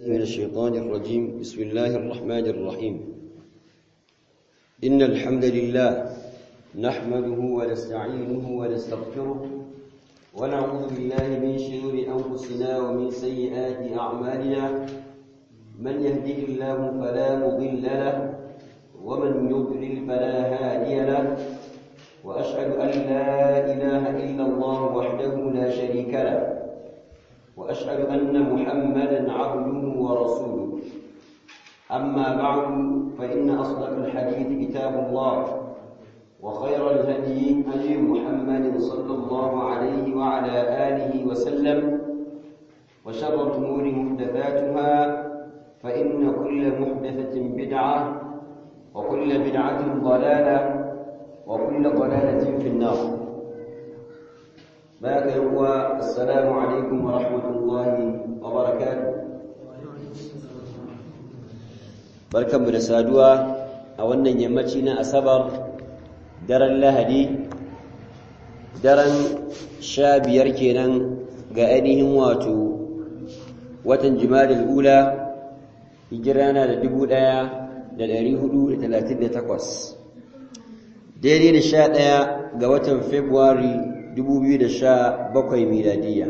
من الشيطان الرجيم بسم الله الرحمن الرحيم إن الحمد لله نحمده ونستعينه ونستغفره ونعوذ بالله من شرور أنفسنا ومن سيئات أعمالنا من يهده الله فلا مضل له ومن يضلل فلا هادي له وأشهد أن لا إله إلا الله وحده لا شريك له وأشهد أن محمدا عبده ورسوله أما بعد فإن أصدق الحديث كتاب الله وخير الهدي هدي محمد صلى الله عليه وعلى آله وسلم وشر الأمور محدثاتها فإن كل محدثة بدعة وكل بدعة ضلالة وكل ضلالة في النار بارك الله السلام عليكم ورحمة الله وبركاته barkanmu da saduwa a wannan yammaci na asabar daren lahadi daren sha biyar kenan ga ainihin wato watan jimadil ula hijira na da dubu ɗaya da ɗari hudu da talatin da takwas daidai da sha ɗaya ga watan februari dubu biyu da sha bakwai miladiyya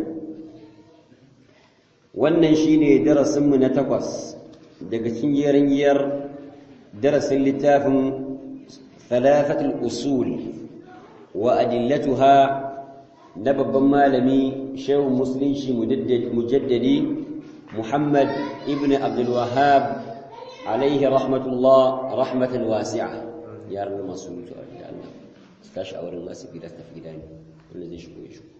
wannan shine darasinmu na takwas daga cikin giyar darasin littafin thalathatul usul wa adillatuha na babban malami shehu musulunci mujaddadi muhammad ibn abdul wahhab alaihi rahmatullah rahmatan wasi'a ya rabu masu mutu a da Allah su tashi a wurin masu gida tafi gida ne wanda zai shigo ya shigo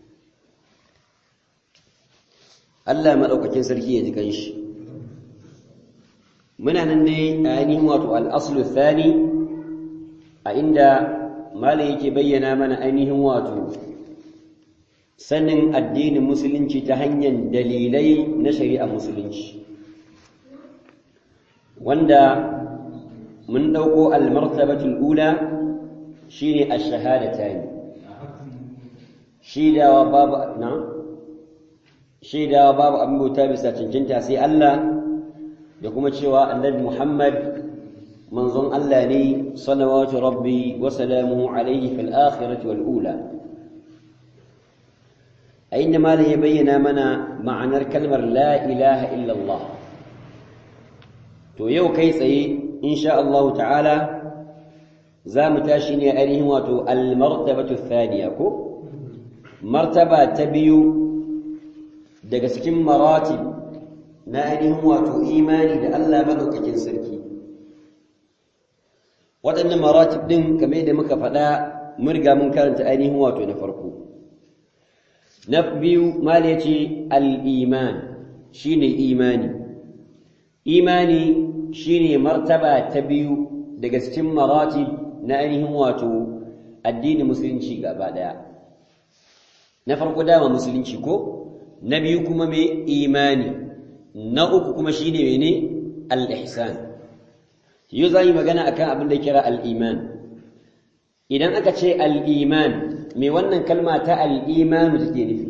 Allah maɗaukakin sarki ya ji ganshi muna nan ne a ainihin wato al'aslu thani a inda malam yake bayyana mana ainihin wato sanin addinin musulunci ta hanyar dalilai na shari'a musulunci wanda mun ɗauko almartabatul ula shine ash-shahadatani shaidawa babu na shaidawa babu abin bauta bisa cancanta sai Allah da kuma cewa annabi Muhammad manzon Allah ne salawatu rabbi wa salamuhu alayhi fil akhirati wal ula a inda malam ya bayyana mana ma'anar kalmar la ilaha illa Allah to yau kai tsaye insha Allah ta'ala za mu tashi ne ainihin wato al-martabatu thaniya ko martaba ta biyu daga cikin maratib na ainihin wato imani da Allah madaukakin sarki waɗannan maratib ɗin kamar da muka faɗa mun riga mun karanta ainihin wato na farko na biyu mala ya ce al'iman shi ne imani imani shi ne martaba ta biyu daga cikin maratib na ainihin wato addinin musulunci gaba ɗaya na farko dama musulunci ko na biyu kuma mai imani na uku kuma shi ne mene al'ihsan yau za yi magana akan abin da kira al'iman idan aka ce al'iman mai wannan kalma ta al'imanu take nufi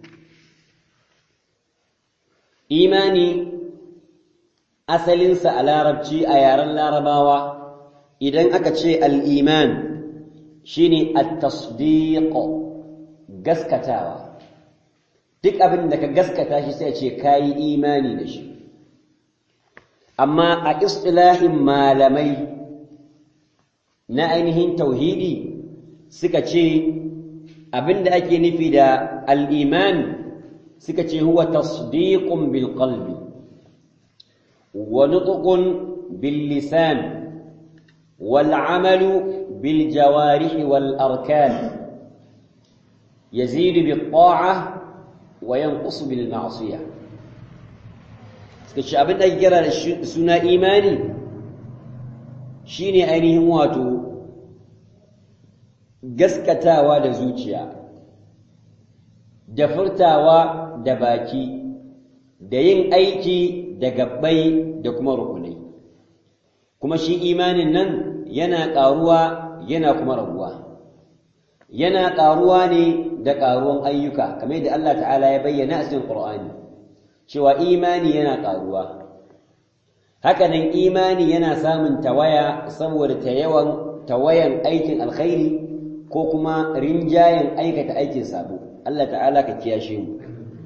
imani asalinsa a larabci a yaren larabawa idan aka ce al'iman shi ne a gaskatawa duk abin da ka gaskata shi sai ce ka yi imani da shi amma a istilahin malamai na ainihin tauhidi suka ce abin da ake nufi da al'iman suka ce huwa tasdiqun bil qalbi wa nutqun bil lisan wal amalu bil jawarih wal arkan yazidu bit ta'ah wa yanqusu bil ma'siyah kace abin da kira da suna imani shine ainihin wato gaskatawa da zuciya da furtawa da baki da yin aiki da gabbai da kuma rukunai kuma shi imanin nan yana ƙaruwa yana kuma raguwa yana ƙaruwa ne da ƙaruwan ayyuka kamar yadda Allah ta'ala ya bayyana a cikin Qur'ani cewa imani yana ƙaruwa hakanan imani yana samun tawaya saboda tayawan tawayan aikin alkhairi ko kuma rinjayen aikata aikin sabo Allah ta'ala ka kiyashe mu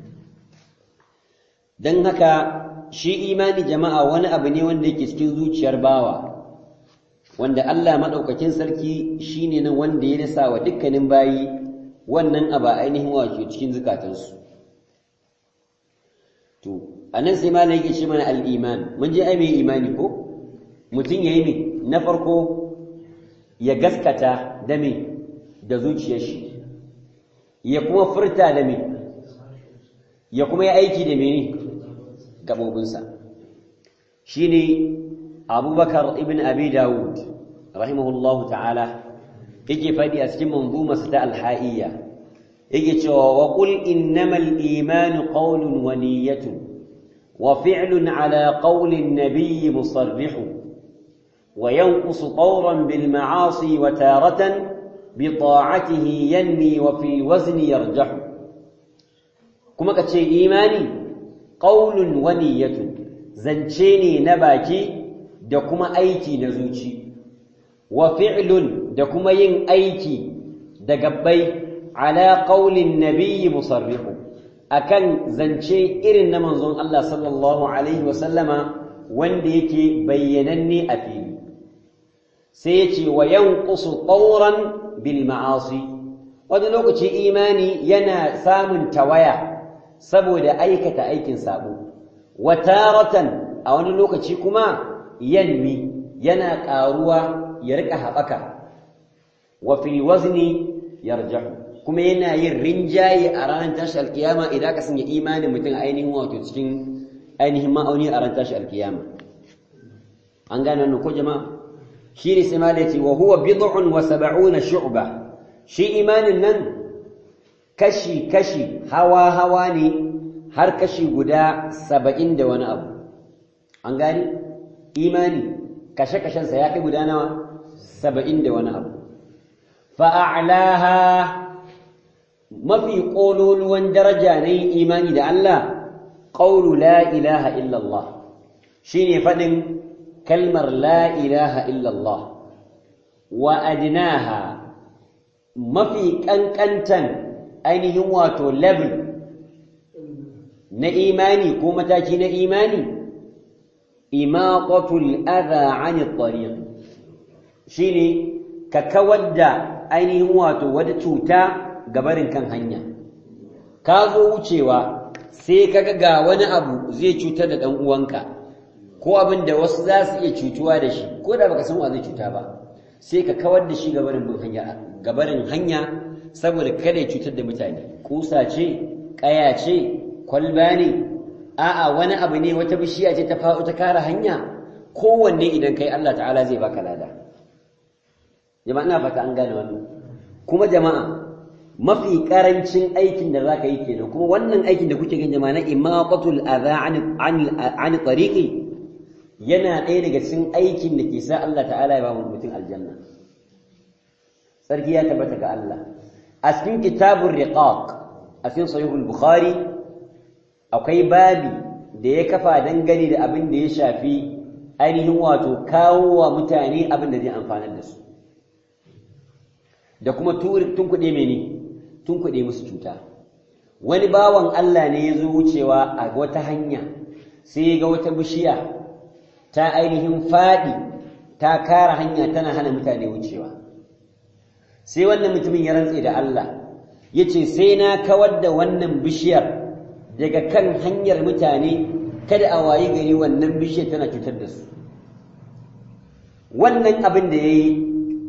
dan haka shi imani jama'a wani abu ne wanda yake cikin zuciyar bawa wanda Allah madaukakin sarki shine nan wanda ya nasa wa dukkanin bayi wannan abu ainihin wato cikin zukatansu to anan sai malai yake ce mana al-iman mun je ai mai imani ko mutum yayi me na farko ya gaskata da me da zuciyar shi ya kuma furta da me ya kuma yi aiki da mene gabobinsa shine abubakar ibn abi dawud rahimahullahu ta'ala yake faɗi a cikin manzumarsa ta alha'iyya yake cewa wa qul innamal imanu qawlun wa niyyatun wa fi'lun ala qawli an-nabiy musarrih wa yanqusu tawran bil ma'asi wa taratan bi ta'atihi yanmi wa fi wazni yarjahu kuma kace imani qawlun wa niyyatun zance ne na baki da kuma aiki na zuci wa fi'lun da kuma yin aiki da gabbai ala qaulin nabiyyi musarrihu akan zance irin na manzon Allah sallallahu alaihi wa sallama wanda yake bayyananne a fili sai yace wa yanqusu tawran bil ma'asi wani lokaci imani yana samun tawaya saboda aikata aikin sabo wa taratan a wani lokaci kuma yanmi yana ƙaruwa ya rika haɓaka wa fil wazni yarjahu kuma yana yin rinjaye a ranar tashi alkiyama idan ka sanya imanin mutum ainihin wato cikin ainihin ma'auni a ranar tashi alkiyama an gane wannan ko jama'a shi ne sai malai ce wa huwa bid'un wa sab'una shu'ba shi imanin nan kashi kashi hawa hawa ne har kashi guda saba'in da wani abu an gane imani kashe-kashensa ya kai guda nawa saba'in da wani abu fa'a'laha mafi ƙololuwan daraja na yin imani da Allah ƙaunu la ilaha illallah shi ne faɗin kalmar la ilaha illallah wa adinaha mafi ƙanƙantan ainihin wato level na imani ko mataki na imani imaqatul adha 'anil tariq shine ka kawar da ainihin wato wata cuta gabarin kan hanya ka zo wucewa sai kaga ga wani abu zai cutar da dan uwanka ko abin da wasu za su iya cutuwa da shi ko da baka san wa zai cuta ba sai ka kawar da shi gabarin bin hanya gabarin hanya saboda kada ya cutar da mutane kusa ce kaya ce kwalba ne a'a wani abu ne wata bishiya ce ta faɗo ta kare hanya kowanne idan kai Allah ta'ala zai baka lada jama'a ina fata an gane wannan kuma jama'a mafi karancin aikin da zaka yi kenan kuma wannan aikin da kuke gani jama'a na imaqatul adha an an tariqi yana ɗaya daga cikin aikin da ke sa Allah ta'ala ya ba mu mutum aljanna sarki ya tabbata ga Allah a cikin kitabur riqaq a cikin sahihul bukhari akwai babi da ya kafa dangane da abin da ya shafi ainihin wato kawo wa mutane abin da zai amfanar da su da kuma tunkuɗe mene tunkuɗe musu cuta wani bawan Allah ne ya zo wucewa a wata hanya sai ya ga wata bishiya ta ainihin faɗi ta kara hanya tana hana mutane wucewa sai wannan mutumin ya rantse da Allah ya ce sai na kawar da wannan bishiyar daga kan hanyar mutane kada a wayi gari wannan bishiyar tana cutar da su wannan abin da ya yi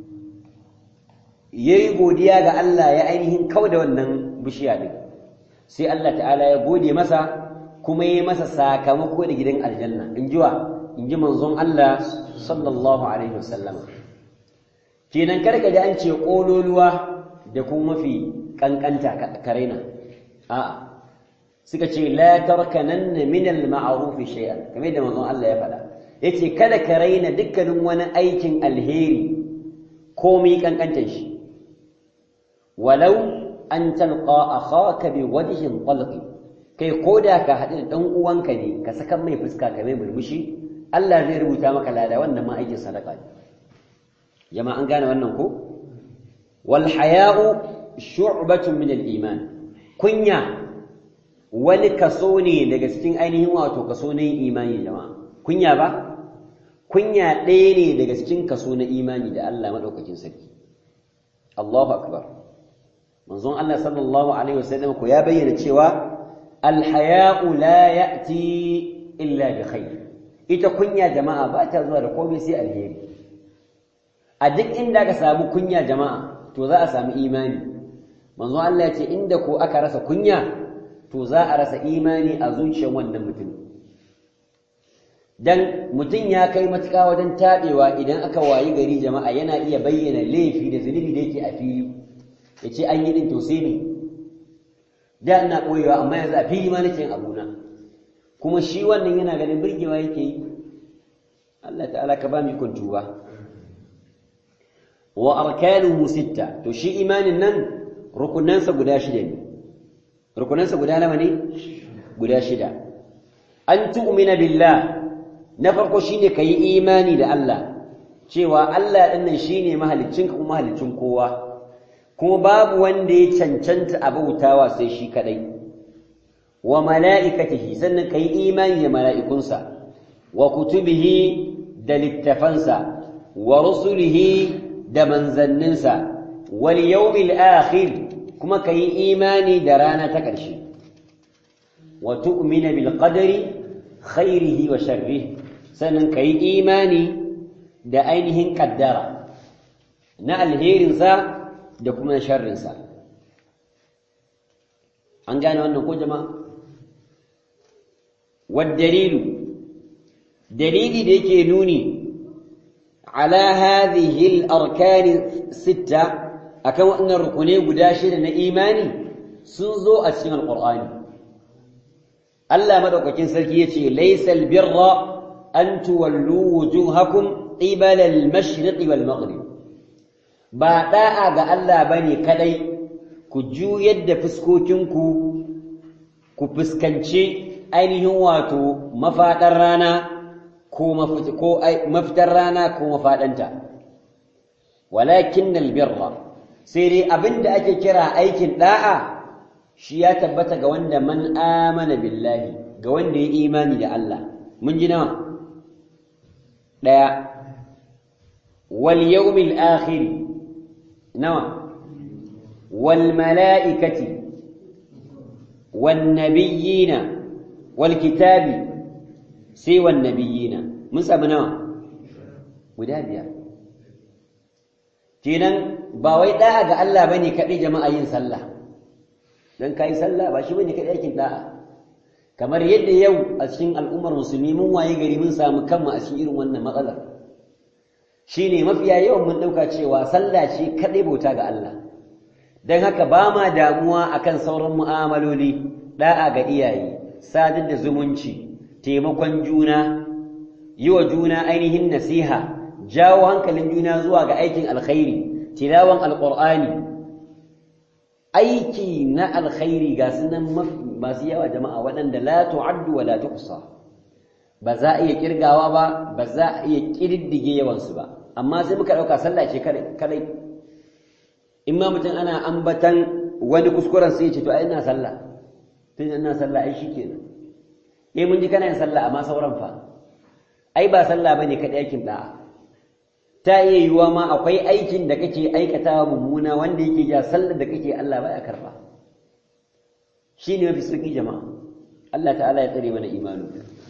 ya yi godiya ga Allah ya ainihin kau da wannan bishiya ɗin sai Allah ta'ala ya gode masa kuma ya yi masa sakamako da gidan aljanna in ji wa in ji manzon Allah sallallahu alaihi wasallam kenan karka da an ce ƙololuwa da kuma mafi ƙanƙanta karaina a'a suka ce la tarkananna min al-ma'ruf shay'an kamar da manzon Allah ya faɗa yace kada ka raina dukkanin wani aikin alheri komai kankantar shi walau an talqa akhaka bi wajhin talqi kai koda ka haɗu da dan uwanka ne ka saka mai fuska ka mai murmushi Allah zai rubuta maka lada wannan ma aikin sadaka ne jama'a an gane wannan ko wal haya'u shu'batun min al-iman kunya wani kaso ne daga cikin ainihin wato kaso na imani jama'a kunya ba kunya ɗaya ne daga cikin kaso na imani da Allah madaukakin sarki Allahu akbar manzon Allah sallallahu alaihi wasallam ko ya bayyana cewa al-haya'u la ya'ti illa bi khair ita kunya jama'a ba ta zuwa da komai sai alheri a duk inda ka samu kunya jama'a to za a samu imani manzo Allah ya ce inda ko aka rasa kunya to za a rasa imani a zuciyar wannan mutum dan mutum ya kai matuƙa wajen taɓewa idan aka wayi gari jama'a yana iya bayyana laifi da zunubi da yake a fili ya ce an yi ɗin to sai ne da ina ɓoyewa amma yanzu a fili ma nake yin abuna kuma shi wannan yana ganin birgewa yake yi Allah ta'ala ka ba mu ikon tuba wa arkanuhu sitta to shi imanin nan rukunansa guda shida ne rukunansa guda nawa ne guda shida an tu'mina billah na farko shine kayi imani da Allah cewa Allah din nan shine mahaliccinka kuma mahaliccin kowa kuma babu wanda ya cancanta abautawa sai shi kadai wa mala'ikatihi sannan kayi imani da mala'ikunsa wa kutubihi da littafansa wa rusulihi da manzanninsa wal yawmil akhir kuma kayi imani da rana ta ƙarshe wa tu'mina bil qadari khairihi wa sharrihi sannan kayi imani da ainihin kaddara na alherinsa da kuma sharrinsa an gane wannan ko jama'a wad dalilu dalili da yake nuni على هذه الأركان الستة أكون أن الركنين قداشر إيماني سنزو أسين القرآن ألا مدوك كنسلكية ليس البر أن تولوا وجوهكم قبل المشرق والمغرب بعد أغا ألا بني كدي كجو يد فسكوتنكو كفسكنشي أينه واتو مفاتر رانا ko mafitar rana ko mafaɗanta walakin albirra sai dai abinda ake kira aikin da'a shi ya tabbata ga wanda man amana billahi ga wanda ya imani da Allah mun ji nawa daya wal yawmil akhir nawa wal mala'ikati wan nabiyina wal kitabi sai wan nabiyina mun samu nawa guda biyar kenan ba wai da'a ga Allah bane kadai jama'a yin sallah dan kai sallah ba shi bane kadai aikin da'a kamar yadda yau a cikin al'ummar musulmi mun waye gari mun samu kanmu a cikin irin wannan matsalar shine mafiya yawan mun dauka cewa sallah ce kadai bauta ga Allah dan haka ba ma damuwa akan sauran mu'amaloli da'a ga iyaye sadar da zumunci taimakon juna yi wa juna ainihin nasiha jawo hankalin juna zuwa ga aikin alkhairi tilawan alqur'ani aiki na alkhairi ga sunan masu yawa jama'a waɗanda la tu'addu wa la tuhsa ba za a iya kirgawa ba ba za a iya kididdige yawansu ba amma sai muka ɗauka sallah ce kadai in ma mutum ana ambatan wani kuskuren sai ya ce to ai ina sallah tun ina sallah ai shikenan eh mun ji kana yin sallah amma sauran fa ai ba sallah bane kadai aikin da'a ta iya yiwuwa ma akwai aikin da kake aikatawa mummuna wanda yake ja sallar da kake Allah baya karba shine mafi sauki jama'a Allah ta'ala ya tsare mana imanu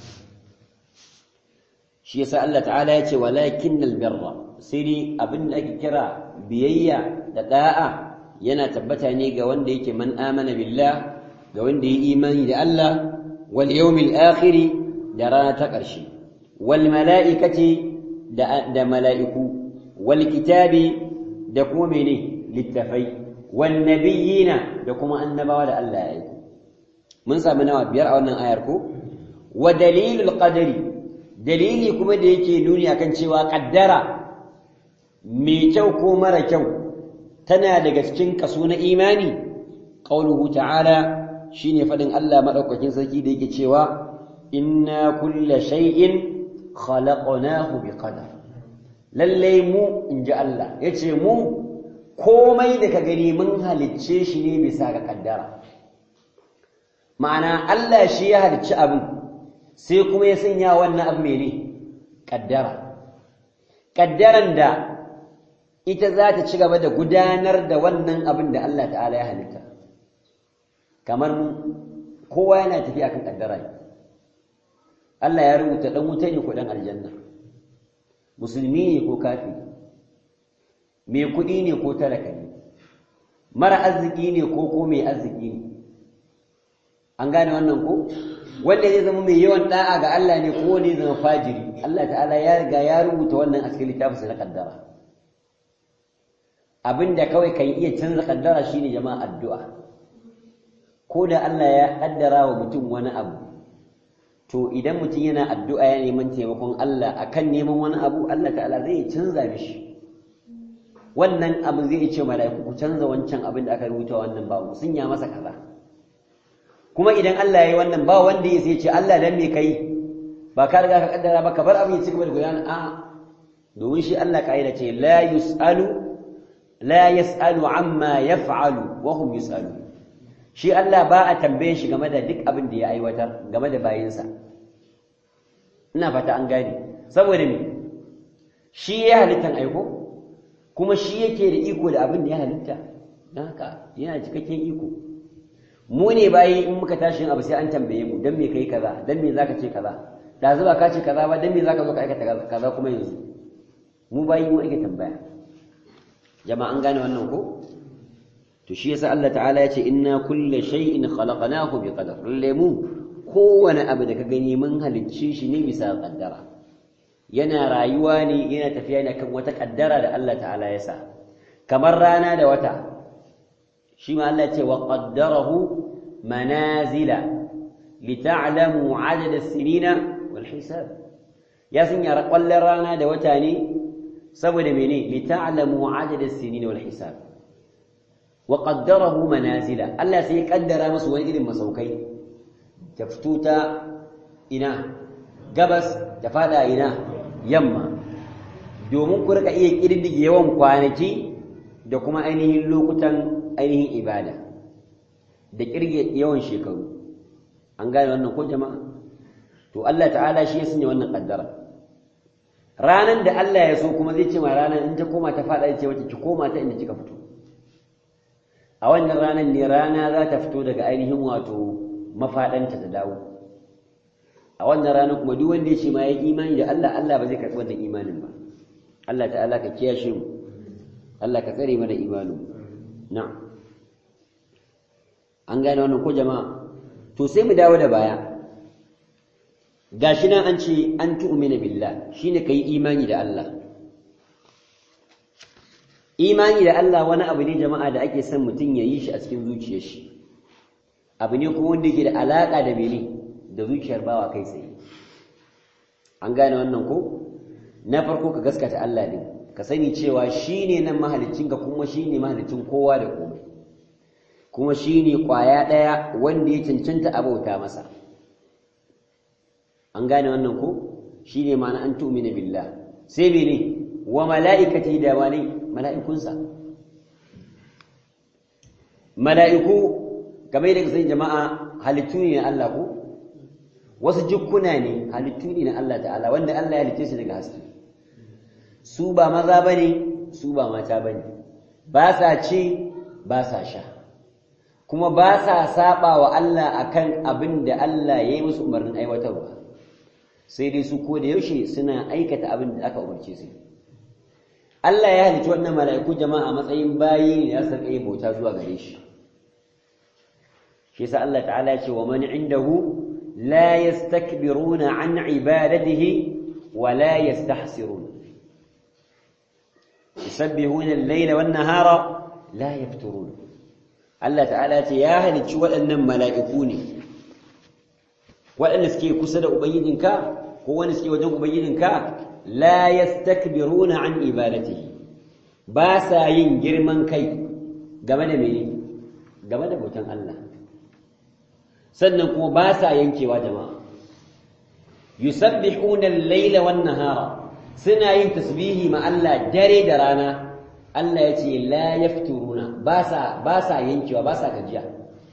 shi yasa Allah ta'ala ya ce walakinnal birra sai dai abin da ake kira biyayya da da'a yana tabbata ne ga wanda yake man amana billah ga wanda ya imani da Allah wal yawmil akhir da rana ta ƙarshe wal mala'ikati da mala'iku wal kitabi da kuma mene littafai wan nabiyina da kuma annabawa da Allah ya yi mun sami nawa biyar a wannan ayar ko wa dalilul qadari dalili kuma da yake nuni akan cewa kaddara mai kyau ko mara kyau tana daga cikin kaso na imani qauluhu ta'ala shine fadin Allah madaukakin sarki da yake cewa inna kulla shay'in khalaqnahu biqadar lalle mu inji Allah yace mu komai da ka gani mun halicce shi ne bisa ga kaddara ma'ana Allah shi ya halicci abin sai kuma ya sanya wannan abu mene kaddara kaddaran da ita za ta ci gaba da gudanar da wannan abin da Allah ta'ala ya halitta kamar kowa yana tafiya kan kaddara Allah ya rubuta dan wuta ne ko dan aljanna musulmi ne ko kafiri mai kuɗi ne ko talaka ne mara arziki ne ko ko mai arziki ne an gane wannan ko wanda zai zama mai yawan da'a ga Allah ne ko ne zama fajiri Allah ta'ala ya riga ya rubuta wannan a cikin littafinsa na kaddara abinda kawai kan iya canza kaddara shine jama'a addu'a ko da Allah ya kaddara wa mutum wani abu to idan mutum yana addu'a ya neman taimakon Allah akan neman wani abu Allah ta'ala zai canza mishi wannan abin zai ce mala'iku ku canza wancan abin da aka rubuta wannan babu sun ya masa kaza kuma idan Allah ya yi wannan ba wanda ya sai ce Allah dan me kai ba ka riga ka kaddara ba ka bar abin ya ci gaba da gudana a domin shi Allah kaida ce la yusalu la yasalu amma yaf'alu wa hum yusalu shi Allah ba a tambaye shi game da duk abin da ya aiwatar game da bayinsa ina fata an gane saboda me shi ya halittan aiko kuma shi yake da iko da abin da ya halitta don haka yana cikakken iko mu ne bayi in muka tashi abu sai an tambaye mu dan me kai kaza dan me zaka ce kaza da zuba ka ce kaza ba dan me zaka zo ka aikata kaza kuma yanzu mu bayi mu ake tambaya jama'a an gane wannan ko to shi yasa Allah ta'ala ya ce inna kulla shay'in khalaqnahu biqadar lemu kowane abu da ka gani mun halicce shi ne bisa kaddara yana rayuwa ne yana tafiya ne kan wata kaddara da Allah ta'ala ya sa kamar rana da wata shi ma Allah ce wa qaddarahu manazila lita'lamu 'adada as-sinina wal hisab ya sanya kwallon rana da wata ne saboda mene lita'lamu 'adada as-sinina wal hisab wa qaddarahu manazila Allah sai ya kaddara musu wani irin masaukai ta fito ta ina gabas ta fada ina yamma domin ku rika iya kirdige yawan kwanaki da kuma ainihin lokutan ainihin ibada da kirge yawan shekaru an gane wannan ko jama'a to Allah ta'ala shi ya sanya wannan kaddara ranan da Allah ya so kuma zai ce ma ranan in ta koma ta fada ce wata ki koma ta inda kika fito a wannan ranan ne rana za ta fito daga ainihin wato mafadanta ta dawo a wannan ranar kuma duk wanda ya ce ma ya imani da Allah Allah ba zai karɓi wannan imanin ba Allah ta'ala ka kiyashe mu Allah ka tsare mana imanin na'am an gane wannan ko jama'a to sai mu dawo da baya gashi nan an ce an tu'mina billah shine kai imani da Allah imani da Allah wani abu ne jama'a da ake son mutum ya yi shi a cikin zuciyar shi abu ne kuma wanda yake da alaka da mene da zuciyar bawa kai tsaye an gane wannan ko na farko ka gaskata Allah ne ka sani cewa shine nan mahaliccinka kuma shine mahaliccin kowa da komai kuma shine kwaya daya wanda ya cancanta abauta masa an gane wannan ko shine ma'ana an tu'mina billah sai mene wa mala'ikati da wani mala'ikunsa mala'iku kamar yadda sai jama'a halittu ne na Allah ko wasu jukkuna ne halittu ne na Allah ta'ala wanda Allah ya halitte su daga haske su ba maza bane su ba mata bane ba sa ci ba sa sha kuma ba sa saba wa Allah akan abin da Allah ya yi musu umarnin aiwatarwa sai dai su ko da yaushe suna aikata abin da aka umarce su Allah ya halicci wannan mala'iku jama'a a matsayin bayi ne ya sarƙa yin bauta zuwa gare shi shi yasa Allah ta'ala ya ce wa man indahu la yastakbiruna an ibadatihi wa la yastahsirun yusabbihuna al-layla wan-nahara la yafturun Allah ta'ala ya ce ya halicci waɗannan mala'iku ne waɗanda suke kusa da ubangijinka ko wani suke wajen ubangijinka la yastakbiruna an ibadatihi ba sa yin girman kai game da mene game da bautan Allah sannan kuma ba sa yankewa jama'a yusabbihuna al-laila wan-nahara suna yin tasbihi ma Allah dare da rana Allah ya ce la yafturuna ba sa ba sa yankewa ba sa gajiya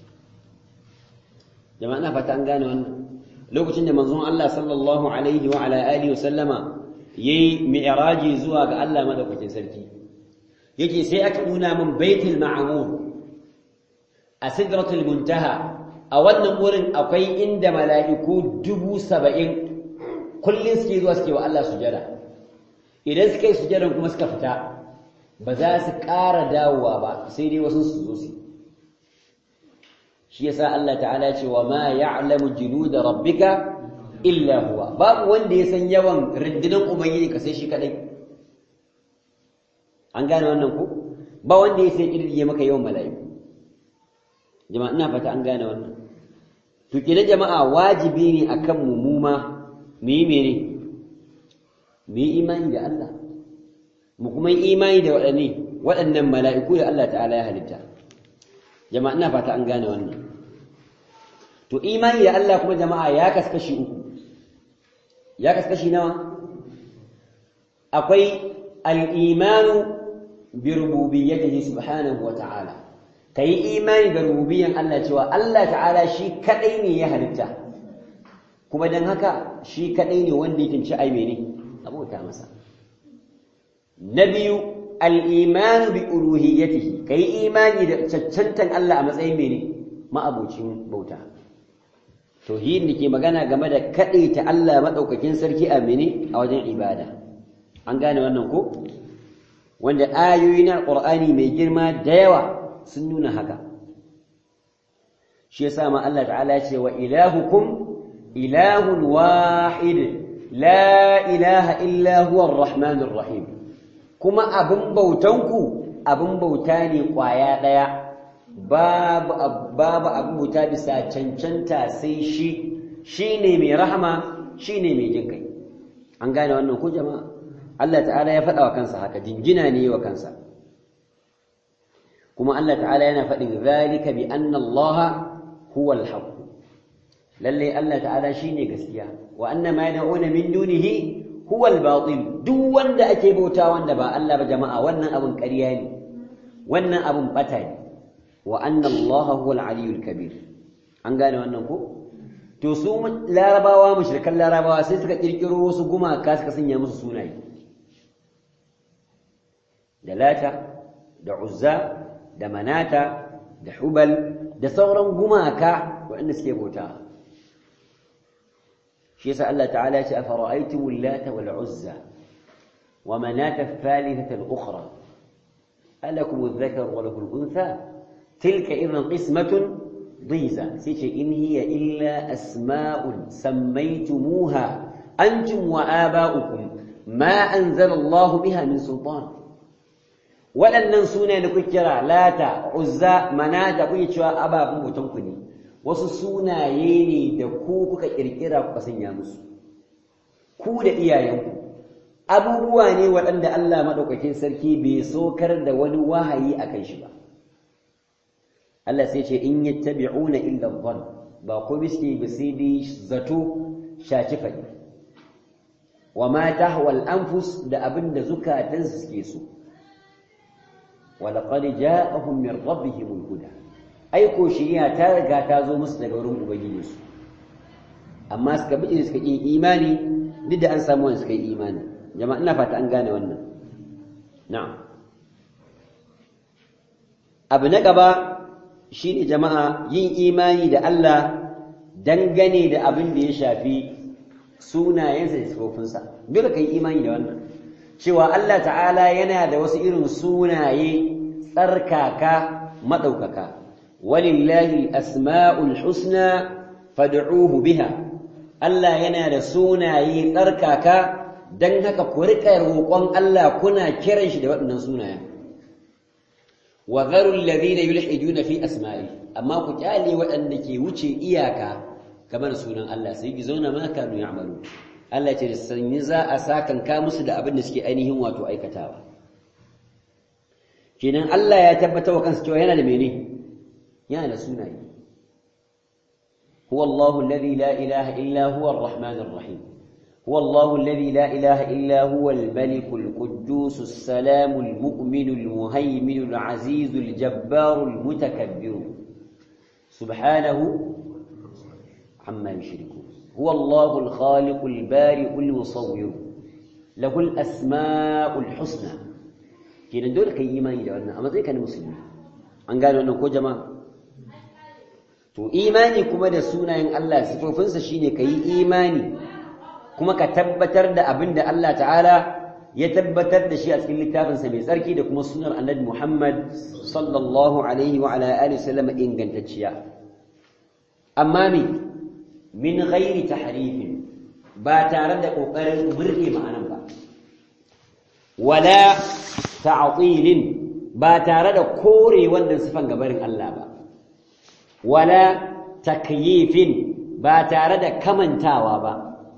jama'a ina fata an gane wannan lokacin da manzon Allah sallallahu alaihi wa ala alihi wa sallama yayi mi'raji zuwa ga Allah madaukakin sarki yake sai aka nuna min baitul ma'mur a sidratul muntaha a wannan wurin akwai inda mala'iku dubu saba'in kullum suke zuwa suke wa Allah sujada idan suka yi sujadan kuma suka fita ba za su ƙara dawowa ba sai dai wasu su zo su shi yasa Allah ta'ala ce wa ma ya'lamu junuda rabbika illa huwa babu wanda ya san yawan rundunar ubangiji ka sai shi kadai an gane wannan ko ba wanda ya sai kirdige maka yawan mala'iku jama'a ina fata an gane wannan to kenan jama'a wajibi ne akan mu mu ma mu yi mene mu yi imani da Allah mu kuma yi imani da waɗanne waɗannan mala'iku da Allah ta'ala ya halitta jama'a ina fata an gane wannan to imani da Allah kuma jama'a ya kaskashi uku ya kaskashi nawa akwai al-imanu bi rububiyyatihi subhanahu wa ta'ala kai imani da rububiyyan Allah cewa Allah ta'ala shi kadai ne ya halitta kuma dan haka shi kadai ne wanda yake ci ai mene abota masa na biyu al-iman bi uluhiyyatihi kai imani da cancantan Allah a matsayin mene ma'abocin bauta tauhid da ke magana game da kadaita Allah madaukakin sarki a mene a wajen ibada an gane wannan ko wanda ayoyi na Qur'ani mai girma da yawa sun nuna haka shi yasa ma Allah ta'ala ya ce wa ilahukum ilahun wahid la ilaha illa huwa ar-rahmanur rahim kuma abin bautanku abin bauta ne kwaya daya babu babu abin bauta bisa cancanta sai shi shine mai rahama shine mai jin kai an gane wannan ko jama'a Allah ta'ala ya faɗa wa kansa haka jingina ne wa kansa kuma Allah ta'ala yana faɗin zalika bi anna Allah huwa al-haq lalle Allah ta'ala shine gaskiya wa anna ma yad'una min dunihi huwa al-batil duk wanda ake bauta wanda ba Allah ba jama'a wannan abun ƙarya ne wannan abun bata ne wa anna Allah huwa al-aliyyul kabir an gane wannan ko to su larabawa mushrikan larabawa sai suka kirkiro wasu gumaka suka sanya musu sunaye da lata da uzza da manata da hubal da sauran gumaka waɗanda suke bauta shi yasa Allah ta'ala ya ce afara'aytumul lata wal uzza wa manata ath-thalithata al-ukhra alakum adh-dhakar wa lahu al-untha tilka idhan qismatun ضيزى سيتي إن هي إلا أسماء سميتموها أنتم وآباؤكم ما أنزل الله بها من سلطان waɗannan suna da kuke kira lata uzza manata kuke cewa ababun mutunku ne wasu sunaye ne da ku kuka kirkira kuka sanya musu ku da iyayenku abubuwa ne waɗanda Allah maɗaukakin sarki bai sokar da wani wahayi a kan shi ba Allah sai ce in yattabi'una illa dhann ba ko biske ba sai dai zato shaci fadi wa ma tahwa al-anfus da abinda zukatansu suke so ولقد جاءهم من ربهم الهدى ai ko shiriya ta riga ta zo musu daga wurin ubangiji su amma suka bi suka yi imani duk da an samu wanda suka yi imani jama'a ina fata an gane wannan na'am abu na gaba shine jama'a yin imani da Allah dangane da abin da ya shafi sunayensa da sifofinsa dole kai imani da wannan cewa Allah ta'ala yana da wasu irin sunaye tsarkaka maɗaukaka walillahi asma'ul husna fad'uhu biha Allah yana da sunaye tsarkaka dan haka ku riƙa roƙon Allah kuna kiran shi da waɗannan sunayen wa dharu alladhina yulhiduna fi asma'i amma ku kyale waɗanda ke wuce iyaka kamar sunan Allah sai ki zauna ma kanu ya'malu Allah ce da sanyi za a sakanka musu da abin da suke ainihin wato aikatawa kenan Allah ya tabbata wa kansa cewa yana da mene yana da sunaye huwa Allahu alladhi la ilaha illa huwa ar-rahmanir rahim هو الله الذي لا إله إلا هو الملك القدوس السلام المؤمن المهيمن العزيز الجبار المتكبر سبحانه عما يشركون هو الله الخالق البارئ المصور له الأسماء الحسنى kenan dole kai imani da wannan a matsayin ka na musulmi an gane wannan ko jama'a to imani kuma da sunayen Allah sifofinsa shine kai imani kuma ka tabbatar da abin da Allah ta'ala ya tabbatar da shi a cikin littafinsa mai tsarki da kuma sunar annabi Muhammad sallallahu alaihi wa ala alihi sallam ingantacciya amma me min ghairi tahrifin ba tare da kokarin burge ma'anan ba wala ta'tilin ba tare da kore wannan sifan gabarin Allah ba wala takyifin ba tare da kamantawa ba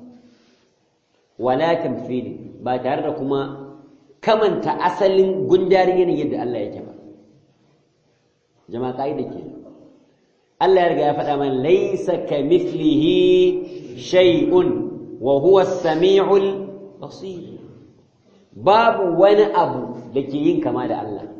wala tamthili ba tare da kuma kamanta asalin gundarin yanayin yadda Allah yake ba jama'a kaida ke Allah ya riga ya faɗa mana laysa kamithlihi shay'un wa huwa as-sami'ul basir babu wani abu da ke yin kama da Allah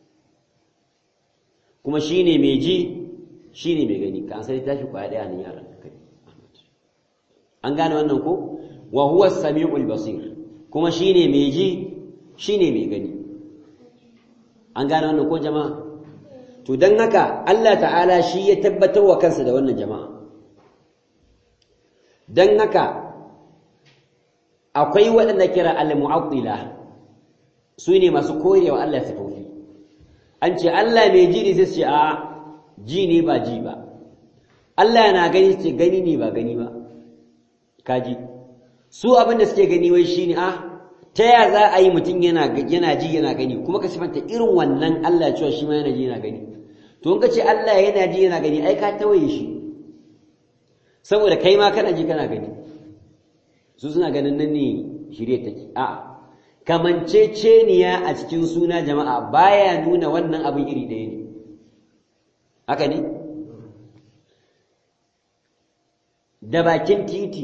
kuma shine mai ji shine mai gani ka sai tashi kwaya daya nan yaran kai an gane wannan ko wa huwa as-sami'ul basir kuma shine mai ji shine mai gani an gane wannan ko jama'a to dan haka Allah ta'ala shi ya tabbatar wa kansa da wannan jama'a dan haka akwai waɗanda kira al-mu'attila su ne masu korewa Allah sifofi an ce Allah mai ji ne sai ce a ji ne ba ji ba Allah na gani ce gani ne ba gani ba kaji su abin da suke gani wai shine a ta ya za a yi mutum yana yana ji yana gani kuma ka sifanta irin wannan Allah cewa shi ma yana ji yana gani to in ka ce Allah yana ji yana gani ai ka tawaye shi saboda kai ma kana ji kana gani su suna ganin nan ne shirye take a kamanceceniya a cikin suna jama'a baya nuna wannan abin iri ɗaya ne haka ne da bakin titi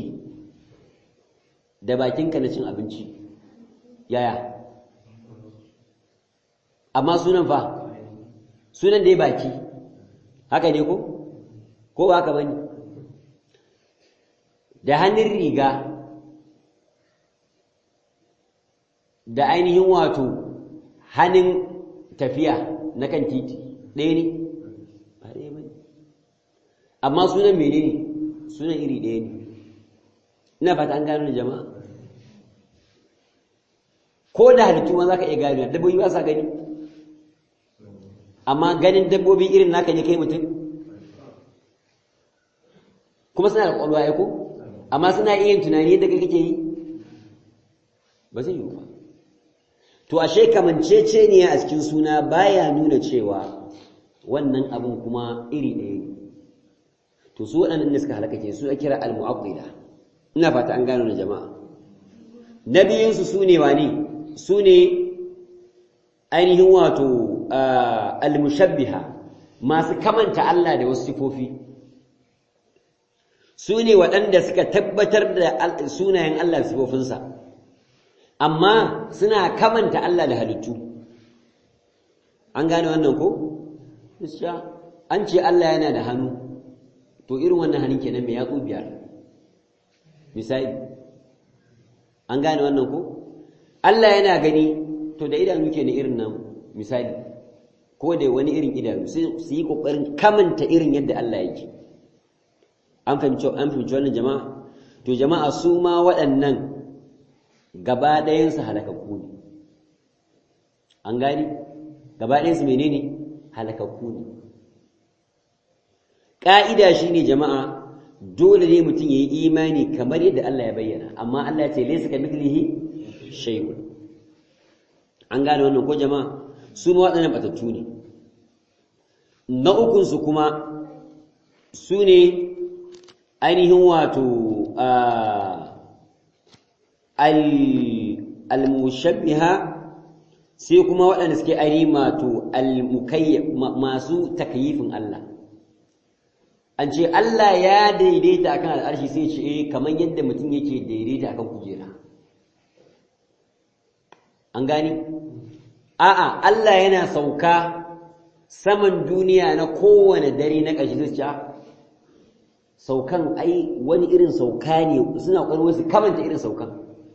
da bakinka na cin abinci yaya amma sunan fa sunan da ya baki haka ne ko ko ba haka bane da hannun riga da ainihin wato hannun tafiya na kan titi ɗaya ne ba ɗaya bane amma sunan menene sunan iri ɗaya ne ina fata an gano da jama'a ko da halittu ma za ka iya gano dabbobi ba sa gani amma ganin dabbobi irin naka ne kai mutum kuma suna da ƙwaƙwalwa ya ko amma suna iya yin tunani yadda kai kake yi ba zai yi ba to ashe kamancece ne a cikin suna baya nuna cewa wannan abin kuma iri ɗaya ne to su waɗannan da suka halaka ke su a kira al-mu'aqqila ina fata an gano da jama'a na biyunsu su ne wani su ne ainihin wato al-mushabbiha masu kamanta Allah da wasu sifofi su ne waɗanda suka tabbatar da sunayen Allah da sifofinsa amma suna kamanta Allah da halittu an gane wannan ko? an ce Allah yana da hannu to irin wannan hannun kenan mai yatsu biyar misali an gane wannan ko Allah yana gani to da idanu ke na irin nan misali ko da wani irin idanu su yi kokarin kamanta irin yadda Allah yake an fahimci an fahimci wannan jama'a to jama'a su ma waɗannan gaba ɗayan su halakakku ne an gani gaba ɗayan su menene halakakku ne ƙa'ida shine jama'a dole ne mutum ya yi imani kamar yadda Allah ya bayyana amma Allah ce laisa ka mithlihi shay'un an gane wannan ko jama'a su ma waɗannan batattu ne na ukun su kuma su ne ainihin wato al-mushabbiha sai kuma waɗanda suke ainihin wato al-mukayyaf masu takyifin Allah an ce Allah ya daidaita akan al'arshi sai ce eh kamar yadda mutum yake daidaita akan kujera an gani a'a Allah yana sauka saman duniya na kowane dare na ƙarshe zai ce saukan ai wani irin sauka ne suna ƙwarar wasu kamanta irin saukan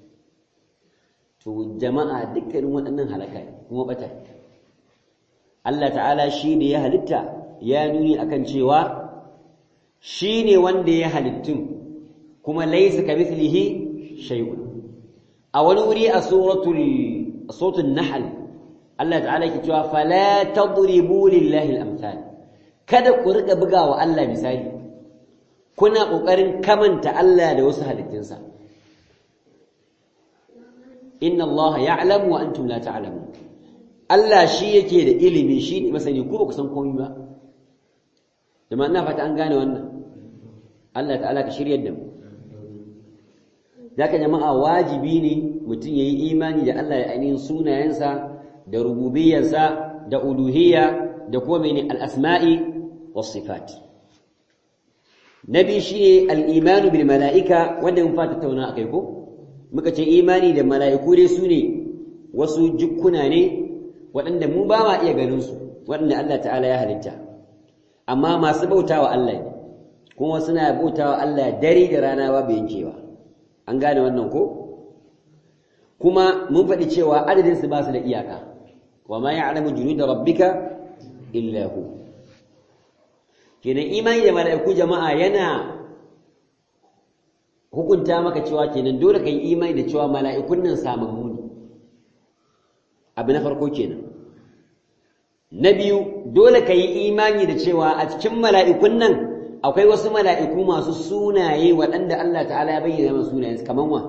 to jama'a dukkanin waɗannan halaka ne kuma bata Allah ta'ala shi ne ya halitta ya nuni akan cewa shi ne wanda ya halittun kuma laisa ka mislihi shay'un a wani wuri a suratul suratul nahl Allah ta'ala ke cewa fala tadribu lillahi al-amthal kada ku rika bugawa Allah misali kuna kokarin kamanta Allah da wasu halittunsa inna Allah ya'lamu wa antum la ta'lamun Allah shi yake da ilimi shi ne masani ku ba ku san komai ba jama'a ina fata an gane wannan Allah ta'ala ka shiryar da mu zaka jama'a wajibi ne mutum yayi imani da Allah ya ainihin sunayensa da rububiyarsa da uluhiyya da kuma mene al-asma'i was sifat nabi shi al-iman bil mala'ika wanda mun fata tauna akai ko muka ce imani da mala'iku dai su ne wasu jukkuna ne waɗanda mu ba ma iya ganin su waɗanda Allah ta'ala ya halitta amma masu bautawa Allah ne kuma suna bautawa Allah dare da rana babu yankewa an gane wannan ko kuma mun faɗi cewa adadin su ba su da iyaka wa ma ya'lamu junuda rabbika illa hu kenan imani da mala'iku jama'a yana hukunta maka cewa kenan dole kai imani da cewa mala'ikun nan samammu ne abu na farko kenan na biyu dole ka yi imani da cewa a cikin mala'ikun nan akwai wasu mala'iku masu sunaye waɗanda Allah ta'ala ya bayyana masu sunayensu kamar wa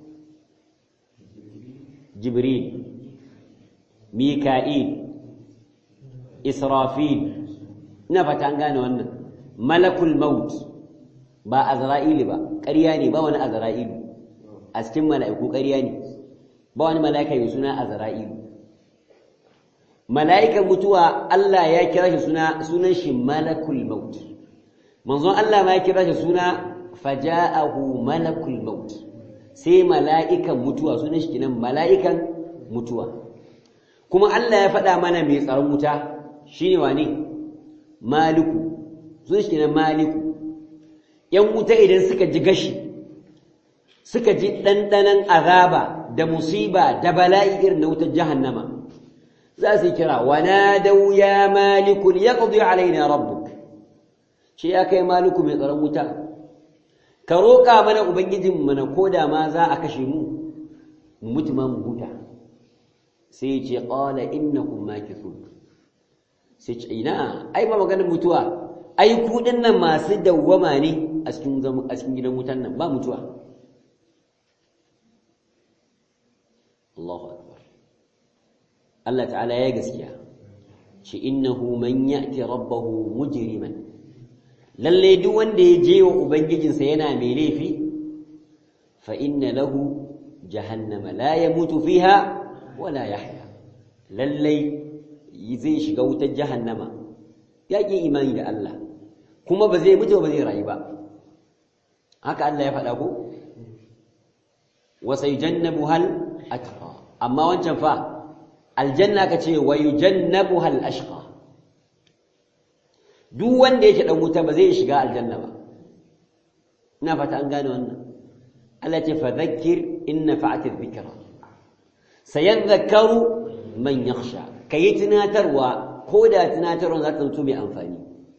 jibril mika'il israfil ina fata an gane wannan malakul maut ba azra'ili ba ƙarya ne ba wani azra'ilu a cikin mala'iku ƙarya ne ba wani mala'ika mai suna azra'ilu mala'ikan mutuwa Allah ya kira shi suna sunan shi malakul maut manzon Allah ma ya kira shi suna faja'ahu malakul maut sai mala'ikan mutuwa sunan shi kenan mala'ikan mutuwa kuma Allah ya faɗa mana mai tsaron wuta shine wane maliku sunan shi kenan maliku yan wuta idan suka ji gashi suka ji ɗanɗanon azaba da musiba da bala'i irin na wutar jahannama za su kira wana dau ya malikun ya ƙudu alaina rabbuk shi ya kai maliku mai tsaron wuta ka roƙa mana ubangijin mana ko da ma za a kashe mu mu mutu ma mu huta sai ce ƙala innakum makithun sai ce ina ai ba maganar mutuwa ai ku nan masu dawwama ne a cikin a cikin gidan wutan nan ba mutuwa Allahu akbar Allah ta'ala ya gaskiya ce innahu man ya'ti rabbahu mujriman lalle duk wanda ya je wa ubangijinsa yana mai laifi fa inna lahu jahannama la yamutu fiha wala yahya lalle zai shiga wutar jahannama ya ƙi imani da Allah kuma ba zai mutu ba zai rayu ba haka Allah ya faɗa ko wa sayujannabu hal atqa amma wancan fa aljanna ka ce wa yujannabu hal ashqa duk wanda yake dan wuta ba zai shiga aljanna ba ina fata an gane wannan Allah ce fadhakkir in nafa'at adh-dhikra sayadhakkaru man yakhsha kayi tunatarwa ko da tunatarwa za ta mutu mai amfani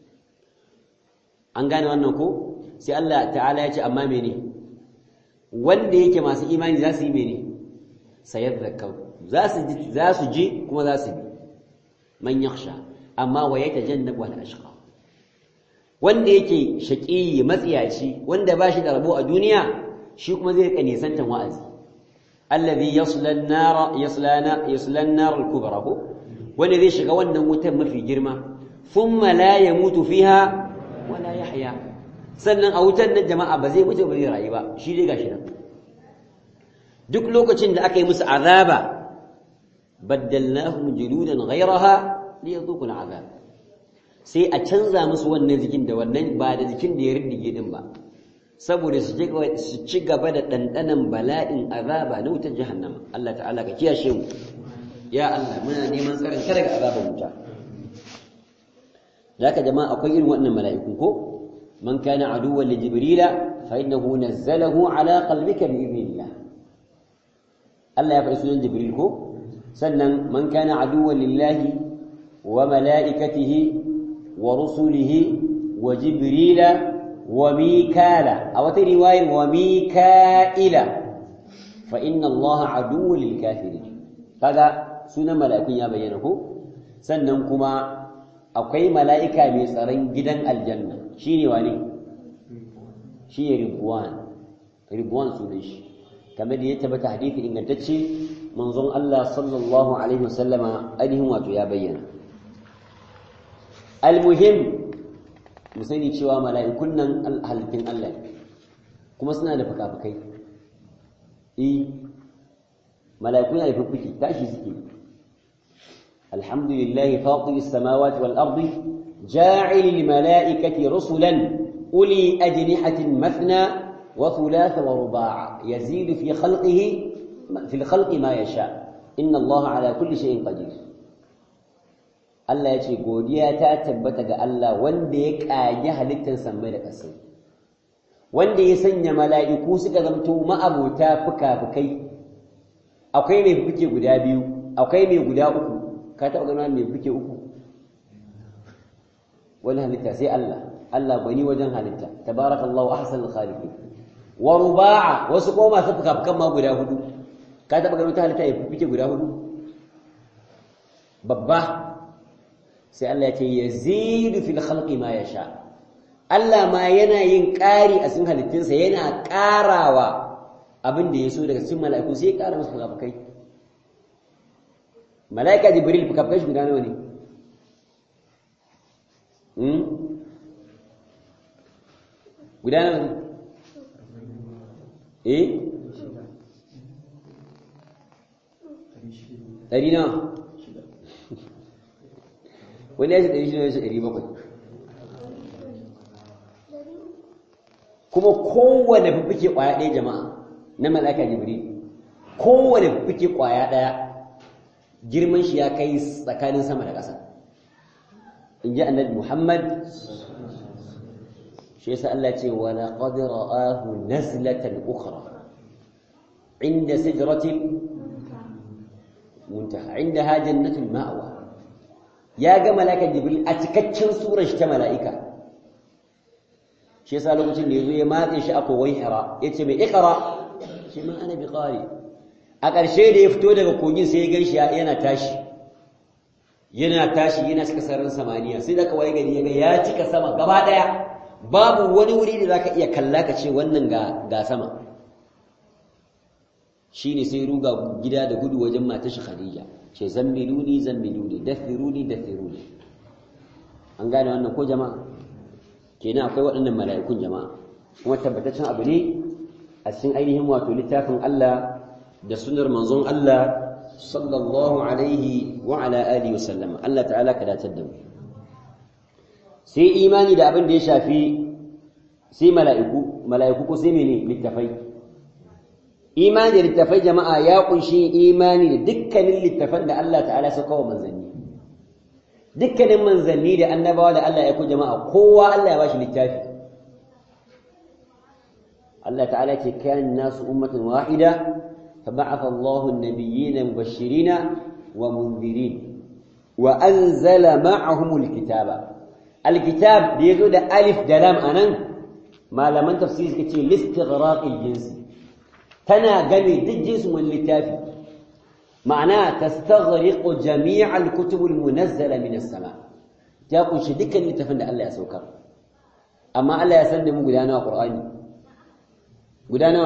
an gane wannan ko sai Allah ta'ala ya ce amma mene wanda yake masu imani za su yi mene sayadhakkaru za su ji za su ji kuma za su bi man yakhsha amma wa yatajannabu al-ashqa wanda yake shaƙi matsiyaci wanda ba shi da rabo a duniya shi kuma zai rika nisantan wa'azi allazi yasla an-nar yasla yasla an-nar al-kubra ko wanda zai shiga wannan wutar mafi girma thumma la yamutu fiha wala yahya sannan a wutar nan jama'a ba zai mutu ba zai rayu ba shi dai gashi nan duk lokacin da aka yi musu azaba baddalnahum juludan ghayraha liyadhuqu al-azab sai a canza musu wannan jikin da wannan ba da jikin da ya riddige din ba saboda su ci gaba da ɗanɗanan bala'in azaba na wutar jahannama Allah ta'ala ka kiyashe mu ya Allah muna neman tsarin ka daga azabar wuta zaka jama'a akwai irin wannan mala'iku ko man kana aduwwan li jibrila fa innahu nazzalahu ala qalbika bi idhnillah Allah ya faɗi sunan jibril ko sannan man kana aduwwan lillahi wa mala'ikatihi wa rusulihi wa jibrila wa mikala a wata riwayar wa mika'ila fa inna Allah aduwwun lil kafirin kaga sunan mala'ikun ya bayyana ko sannan kuma akwai mala'ika mai tsaron gidan aljanna shine wane shi ne ridwan ridwan sunan shi kamar da ya tabbata hadisi ingantacce manzon Allah sallallahu alaihi wasallama ainihin wato ya bayyana almuhim mu sani cewa mala'ikun nan halittun Allah kuma suna da fuka-fukai eh mala'iku na da fuffuki tashi suke alhamdulillahi fatir as-samawati wal ardi ja'il mala'ikati rusulan uli ajnihatin mathna wa thulatha wa ruba'a yazidu fi khalqihi fi al-khalqi ma yasha inna Allah ala kulli shay'in qadir Allah ya ce godiya ta tabbata ga Allah wanda ya ƙage halittar sammai da ƙasai wanda ya sanya mala'iku suka zamto ma'abota fuka-fukai akwai mai fuke guda biyu akwai mai guda uku ka taɓa gano mai fuke uku wani halitta sai Allah Allah gwani wajen halitta tabarakallahu ahsanul khaliqin wa ruba'a wasu kuma masu fuka-fukan ma guda hudu ka taɓa gano ta halitta ya fuke guda hudu babba sai Allah ya ce yazidu fil khalqi ma yasha Allah ma yana yin ƙari a cikin halittunsa yana ƙarawa abin da ya so daga cikin mala'iku sai ya ƙara musu fukafukai mala'ika jibril fukafukai shi guda nawa ne guda nawa ne eh ɗari nawa wani ya ce ɗari shida ya ce ɗari bakwai kuma kowane fifike ƙwaya ɗaya jama'a na malaka jibril kowane fifike ƙwaya ɗaya girman shi ya kai tsakanin sama da ƙasa in ji annabi muhammad shi yasa Allah ce wa laqad ra'ahu nazlatan ukhra inda sidratin muntaha indaha jannatul ma'wa ya ga malaka jibril a cikakken surar shi ta mala'ika shi yasa lokacin da yazo ya matse shi a kowai hira yace mai iqra shi man ana bi qari a ƙarshe da ya fito daga kogin sai ya ganshi yana tashi yana tashi yana cika sararin samaniya sai da kawai gari ya ga ya cika sama gaba daya babu wani wuri da zaka iya kalla ka ce wannan ga ga sama shine sai ruga gida da gudu wajen matar shi Khadija ce zammiluni zammiluni dathiruni dathiruni an gane wannan ko jama'a kenan akwai waɗannan mala'ikun jama'a kuma tabbataccen abu ne a cikin ainihin wato littafin Allah da sunnar manzon Allah sallallahu alaihi wa ala alihi wasallam Allah ta'ala ka datar da mu sai imani da abin da ya shafi sai mala'iku mala'iku ko sai mene littafai imani da littafai jama'a ya kunshi imani da dukkanin littafan da Allah ta'ala ya sauka wa manzanni dukkanin manzanni da annabawa da Allah ya ku jama'a kowa Allah ya bashi littafi Allah ta'ala ce kan nasu ummatan wahida فبعث الله النبيين مبشرين ومنذرين وأنزل معهم الكتاب الكتاب بيقول ألف دلام أنا ما لمن تفسير كتير لاستغراق الجنس تنا قمي الجنس من اللتافي معناه تستغرق جميع الكتب المنزلة من السماء تقول شدك اللي تفند الله يسوكر أما الله يسلم قدانا قرآني قدانا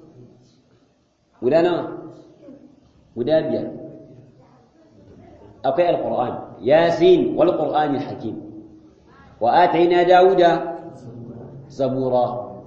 guda nawa guda biyar akwai alquran yasin wal qur'anil hakim wa ataina dauda zabura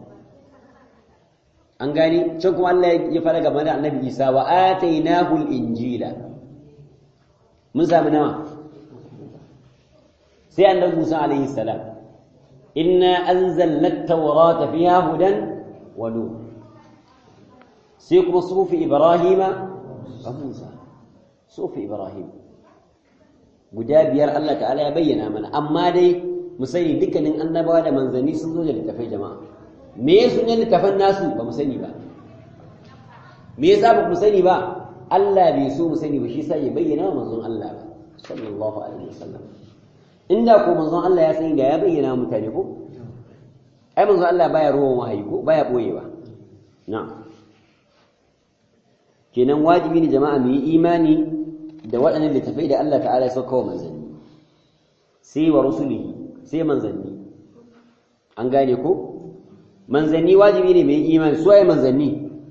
an gani can kuma Allah ya fara game da annabi Isa wa atainahu al-injila mun samu nawa sai annabi Musa alaihi salam inna anzalna at-taurata fiha hudan wa nur sai kuma sufi ibrahima wa Musa sufi ibrahim guda biyar Allah ta'ala ya bayyana mana amma dai mu sani dukkanin annabawa da manzanni sun zo da littafai jama'a me ya sunan littafan nasu ba mu sani ba me yasa ba mu sani ba Allah bai so mu sani ba shi sa ya bayyana wa manzon Allah ba sallallahu alaihi wasallam inda ko manzon Allah ya sani da ya bayyana mutane ko ai manzon Allah baya ruwan wahayi ko baya boyewa na'am kenan wajibi ne jama'a mu yi imani da waɗannan littafai da Allah ta'ala ya sauka wa manzanni sai wa rusulihi sai manzanni an gane ko manzanni wajibi ne mai imani su waye manzanni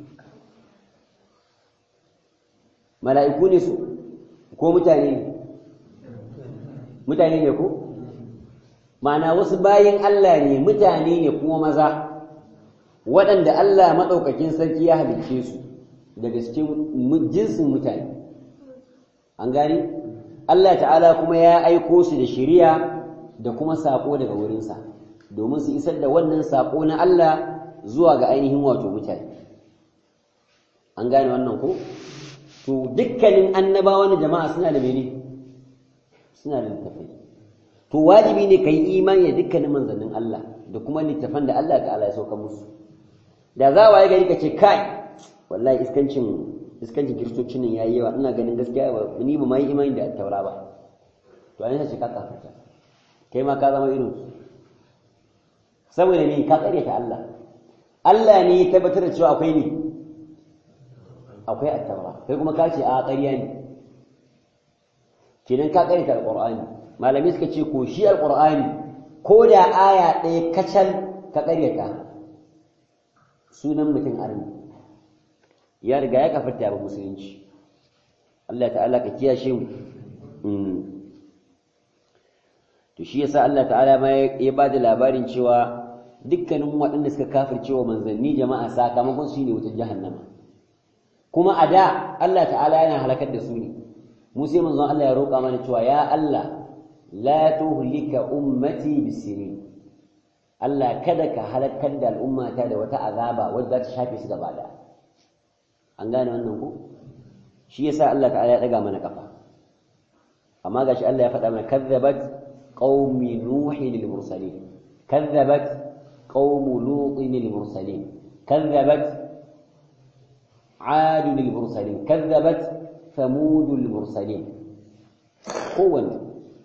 mala'iku ne su ko mutane ne mutane ne ko ma'ana wasu bayin Allah ne mutane ne kuma maza waɗanda Allah maɗaukakin sarki ya halicce su daga cikin jinsin mutane an gani Allah ta'ala kuma ya aiko su da shiriya da kuma saƙo daga wurinsa domin su isar da wannan saƙo na Allah zuwa ga ainihin wato mutane an gane wannan ko to dukkanin annabawan jama'a suna da mene suna da littafai to wajibi ne kai imani da dukkanin manzannin Allah da kuma littafan da Allah ta'ala ya sauka musu da za waye gari ka ce kai wallahi iskancin iskancin kiristocin nan yayi yawa ina ganin gaskiya ni ba mai imani da taura ba to an ce ka kafarta kai ma ka zama irin su saboda ne ka tsare ta Allah Allah ne ya tabbatar da cewa akwai ne akwai attaura kai kuma ka ce a ƙarya ne kenan ka ƙarita alƙur'ani malami suka ce ko shi alƙur'ani ko da aya ɗaya kacal ka ƙaryata sunan mutum arni ya riga ya kafarta ba musulunci Allah ta'ala ka kiyashe mu to shi yasa Allah ta'ala ma ya ba da labarin cewa dukkanin waɗanda suka kafircewa manzanni jama'a sakamakon su ne wutar jahannama kuma a da Allah ta'ala yana halakar da su ne mu sai manzon Allah ya roƙa mana cewa ya Allah la tuhlika ummati bisirin Allah kada ka halakar da al'ummata da wata azaba wadda za ta shafe su gaba da an gane wannan ko shi yasa Allah ta'ala ya daga mana kafa amma gashi Allah ya faɗa mana kazzabat qaumi nuhi lil mursalin kazzabat qaumu lutin lil mursalin kazzabat عاد للمرسلين كذبت ثمود المرسلين kowanne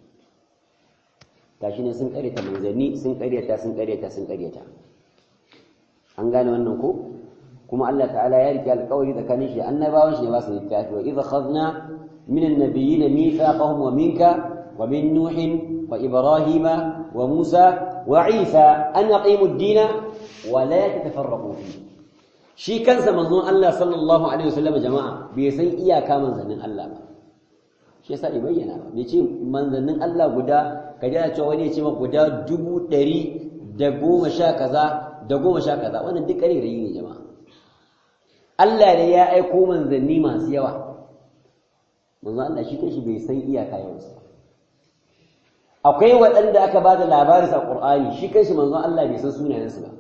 gashi ne sun karyata manzanni sun karyata sun karyata sun karyata an gane wannan ko kuma Allah ta'ala ya rike alƙawari tsakanin shi annabawan shi ne ba su littafi wa idza khadna min an-nabiyyin mithaqahum wa minka wa min nuh wa ibrahima wa musa wa isa an yaqimu ad-dina wa la tatafarraqu fihi shi kansa manzon Allah sallallahu alaihi wasallam jama'a bai san iyaka manzannin Allah ba shi yasa bai bayyana ba bai ce manzannin Allah guda ka ji cewa wani ya ce maka guda dubu ɗari da goma sha kaza da goma sha kaza wannan duk ƙarerayi ne jama'a Allah ne ya aiko manzanni masu yawa manzon Allah shi kanshi bai san iyaka yawansu akwai waɗanda aka ba da labarin sa Qur'ani shi kanshi manzon Allah bai san sunayensu ba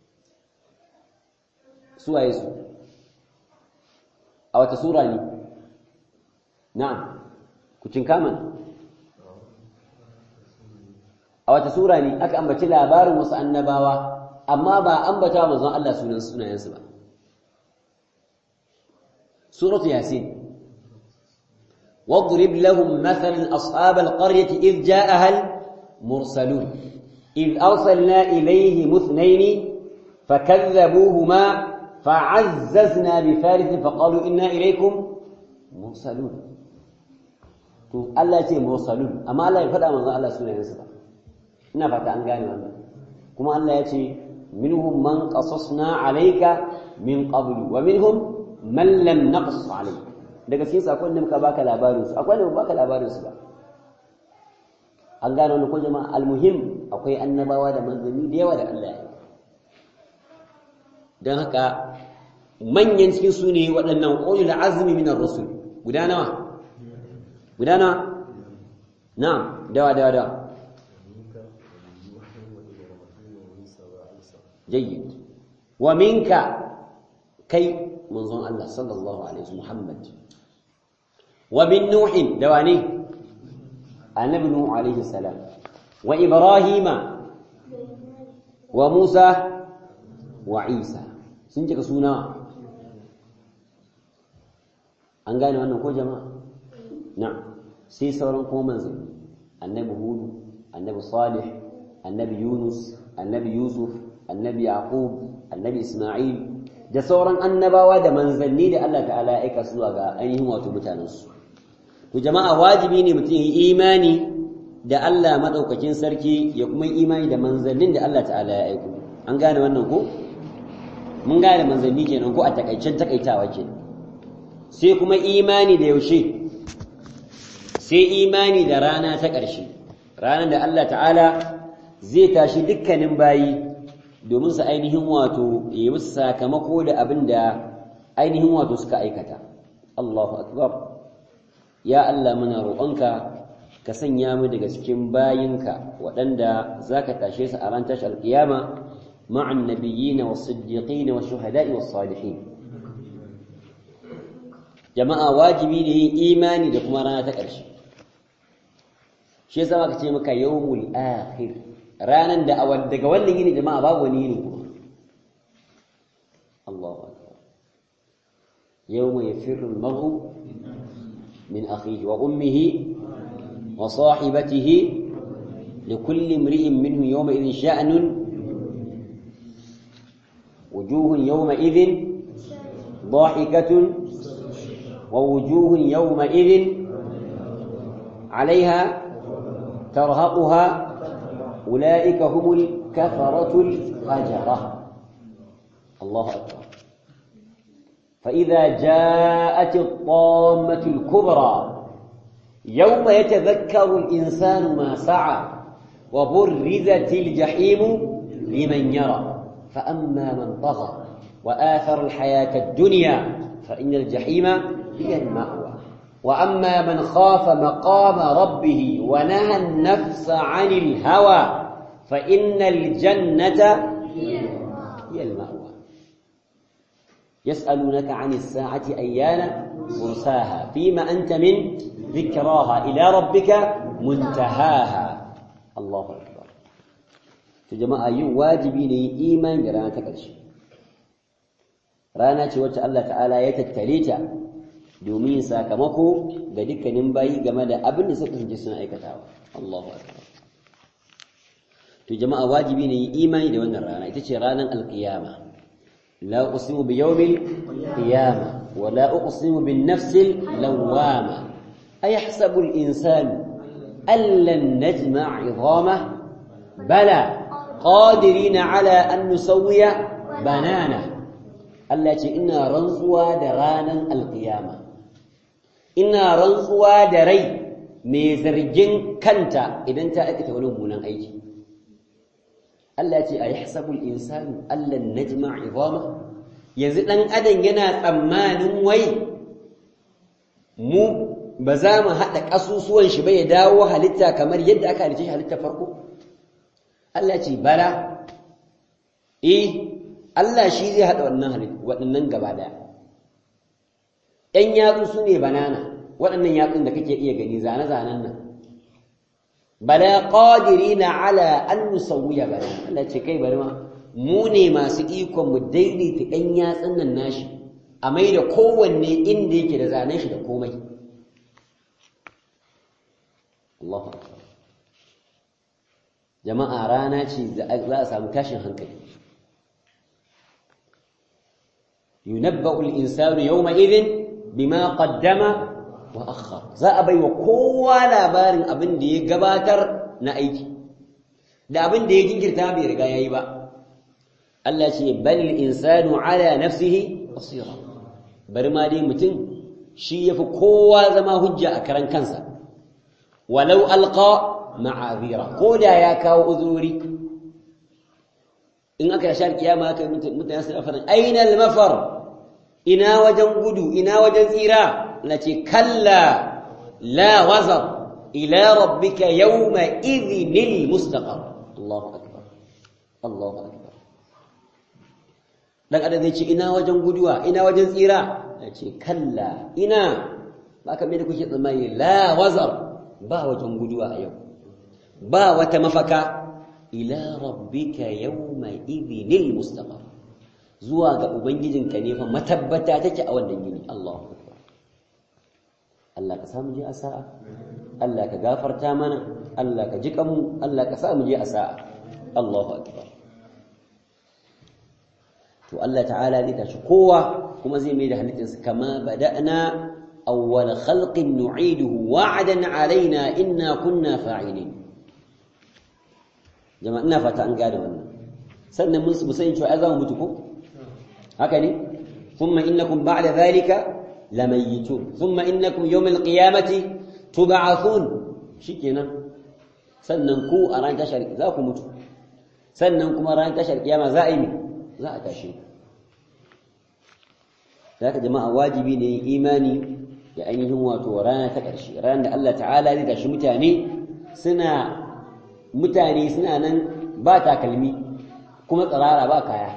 suwaye su a wata sura ne na'am ku cinkaman a wata sura ne aka ambaci labarin wasu annabawa amma ba ambata manzon Allah sunan sunayensu ba suratu yasin واضرب لهم مثلا أصحاب القرية إذ جاءها المرسلون إذ أرسلنا إليهم اثنين فكذبوهما فعززنا بثالث فقالوا إنا إليكم مرسلون to Allah ya ce mursalun amma Allah ya faɗa manzo Allah sunayensa ba ina fata an gane wannan kuma Allah ya ce minhum man qasasna alayka min qablu wa minhum man lam naqsus alayka daga cikin sakon da muka baka labarin su akwai da baka labarin su ba an gane wannan ko jama'a almuhim akwai annabawa da manzanni da yawa da Allah ya yi don haka manyan cikin su ne waɗannan ƙoyi da azumi minar rasul guda nawa guda nawa na'am dawa dawa dawa jayyid wa minka kai manzon Allah sallallahu alaihi wasallam Muhammad wa bin nuhin da wani annabi nuhu alaihi salam wa ibrahima wa musa wa isa sun cika suna an gane wannan ko jama'a na'am sai sauran kuma manzanni annabi hudu annabi salih annabi yunus annabi yusuf annabi yaqub annabi isma'il da sauran annabawa da manzanni da Allah ta'ala ya aika su ga ainihin wato mutanensu to jama'a wajibi ne mutum yi imani da Allah madaukakin sarki ya kuma imani da manzannin da Allah ta'ala ya aiko an gane wannan ko mun gane manzanni kenan ko a takaicen takaitawa kenan sai kuma imani da yaushe sai imani da rana ta ƙarshe ranar da Allah ta'ala zai tashi dukkanin bayi domin su ainihin wato yi musu sakamako da abin da ainihin wato suka aikata Allahu akbar ya Allah muna roƙonka ka sanya mu daga cikin bayinka waɗanda za ka tashe su a ran tashar alƙiyama ma'an nabiyina was siddiqina was shuhada'i was salihin jama'a wajibi ne yin imani da kuma rana ta ƙarshe shi yasa aka ce maka yawmul akhir ranan da daga wannan yini jama'a babu wani yini kuma Allahu akbar yawma yafirru al-mar'u min akhihi wa ummihi wa sahibatihi لكل امرئ منه يومئذ شأن وجوه يومئذ ضاحكة ووجوه يومئذ عليها ترهقها أولئك هم الكفرة الفجرة الله أكبر فإذا جاءت الطامة الكبرى يوم يتذكر الإنسان ما سعى وبرزت الجحيم لمن يرى فأما من طغى وآثر الحياة الدنيا فإن الجحيم هي المأوى وأما من خاف مقام ربه ونهى النفس عن الهوى فإن الجنة هي المأوى يسألونك عن الساعة أيان مرساها فيما أنت من ذكراها إلى ربك منتهاها الله أكبر في جماعة يو واجبين إيمان برانا تكرش رانا تشوت الله تعالى يتتليتا domin sakamako ga dukkanin bayi game da abin da suka kasance suna aikatawa Allahu akbar to jama'a wajibi ne yi imani da wannan rana ita ce ranar alqiyama la uqsimu bi yawmil qiyama wa la uqsimu bin nafsil lawwama ayahsabu al insanu allan najma' 'idhamah bala qadirina ala an nusawwiya banana Allah ce ina rantsuwa da ranar alqiyama ina rantsuwa da rai mai zargin kanta idan ta aikata wani mummunan aiki Allah ce a yahsabul insanu allan najma' idama yanzu dan adam yana tsammanin wai mu ba za mu haɗa ƙasusuwan shi ba ya dawo halitta kamar yadda aka halitta shi halitta farko Allah ce bala eh Allah shi zai haɗa wannan halitta waɗannan gaba ɗaya ‘yan yatsu su ne banana waɗannan yatsun da kake iya gani zane-zanen nan bala ƙadiri na ala an nusawuya bana Allah ce kai bari ma mu ne masu ikon mu daidaita ‘yan yatsun nan nashi a mai da kowanne inda yake da zanen shi da komai Allahu akbar jama'a rana ce za a samu tashin hankali yunabba'u al-insanu yawma idhin bima qaddama wa akhar za a baiwa kowa labarin abin da ya gabatar na aiki da abin da ya jinkirta bai riga yayi ba Allah ce bal insanu ala nafsihi basira bari ma dai mutum shi yafi kowa zama hujja a karan kansa walau alqa ma'azira ko da ya kawo uzuri in aka yashar kiyama aka mutane su faɗin aina al-mafar ina wajen gudu ina wajen tsira na ce kalla la wazar ila rabbika yawma idhinil mustaqar Allahu akbar Allahu akbar dan adam zai ce ina wajen guduwa ina wajen tsira ya ce kalla ina ba ka mai da kuke tsammani la wazar ba wajen guduwa a yau ba wata mafaka ila rabbika yawma idhinil mustaqar zuwa ga ubangijinka ne fa matabbata take a wannan yini Allahu akbar Allah ka samu je a sa'a Allah ka gafarta mana Allah ka ji kanmu Allah ka samu je a sa'a Allahu akbar to Allah ta'ala zai tashi kowa kuma zai mai da halittarsa kama bada'na awwal khalqin nu'iduhu wa'adan alaina inna kunna fa'ilin jama'a ina fata an gane wannan sannan mun su sani cewa ai za mu mutu ko haka ne thumma innakum ba'da dhalika lamayitun thumma innakum yawm alqiyamati tub'athun shikenan sannan ku a ran tashar za ku mutu sannan kuma ran tashar kiyama za a yi za a tashi zaka jama'a wajibi ne imani da ainihin wato rana ta ƙarshe ranar da Allah ta'ala zai tashi mutane suna mutane suna nan ba takalmi kuma tsirara ba kaya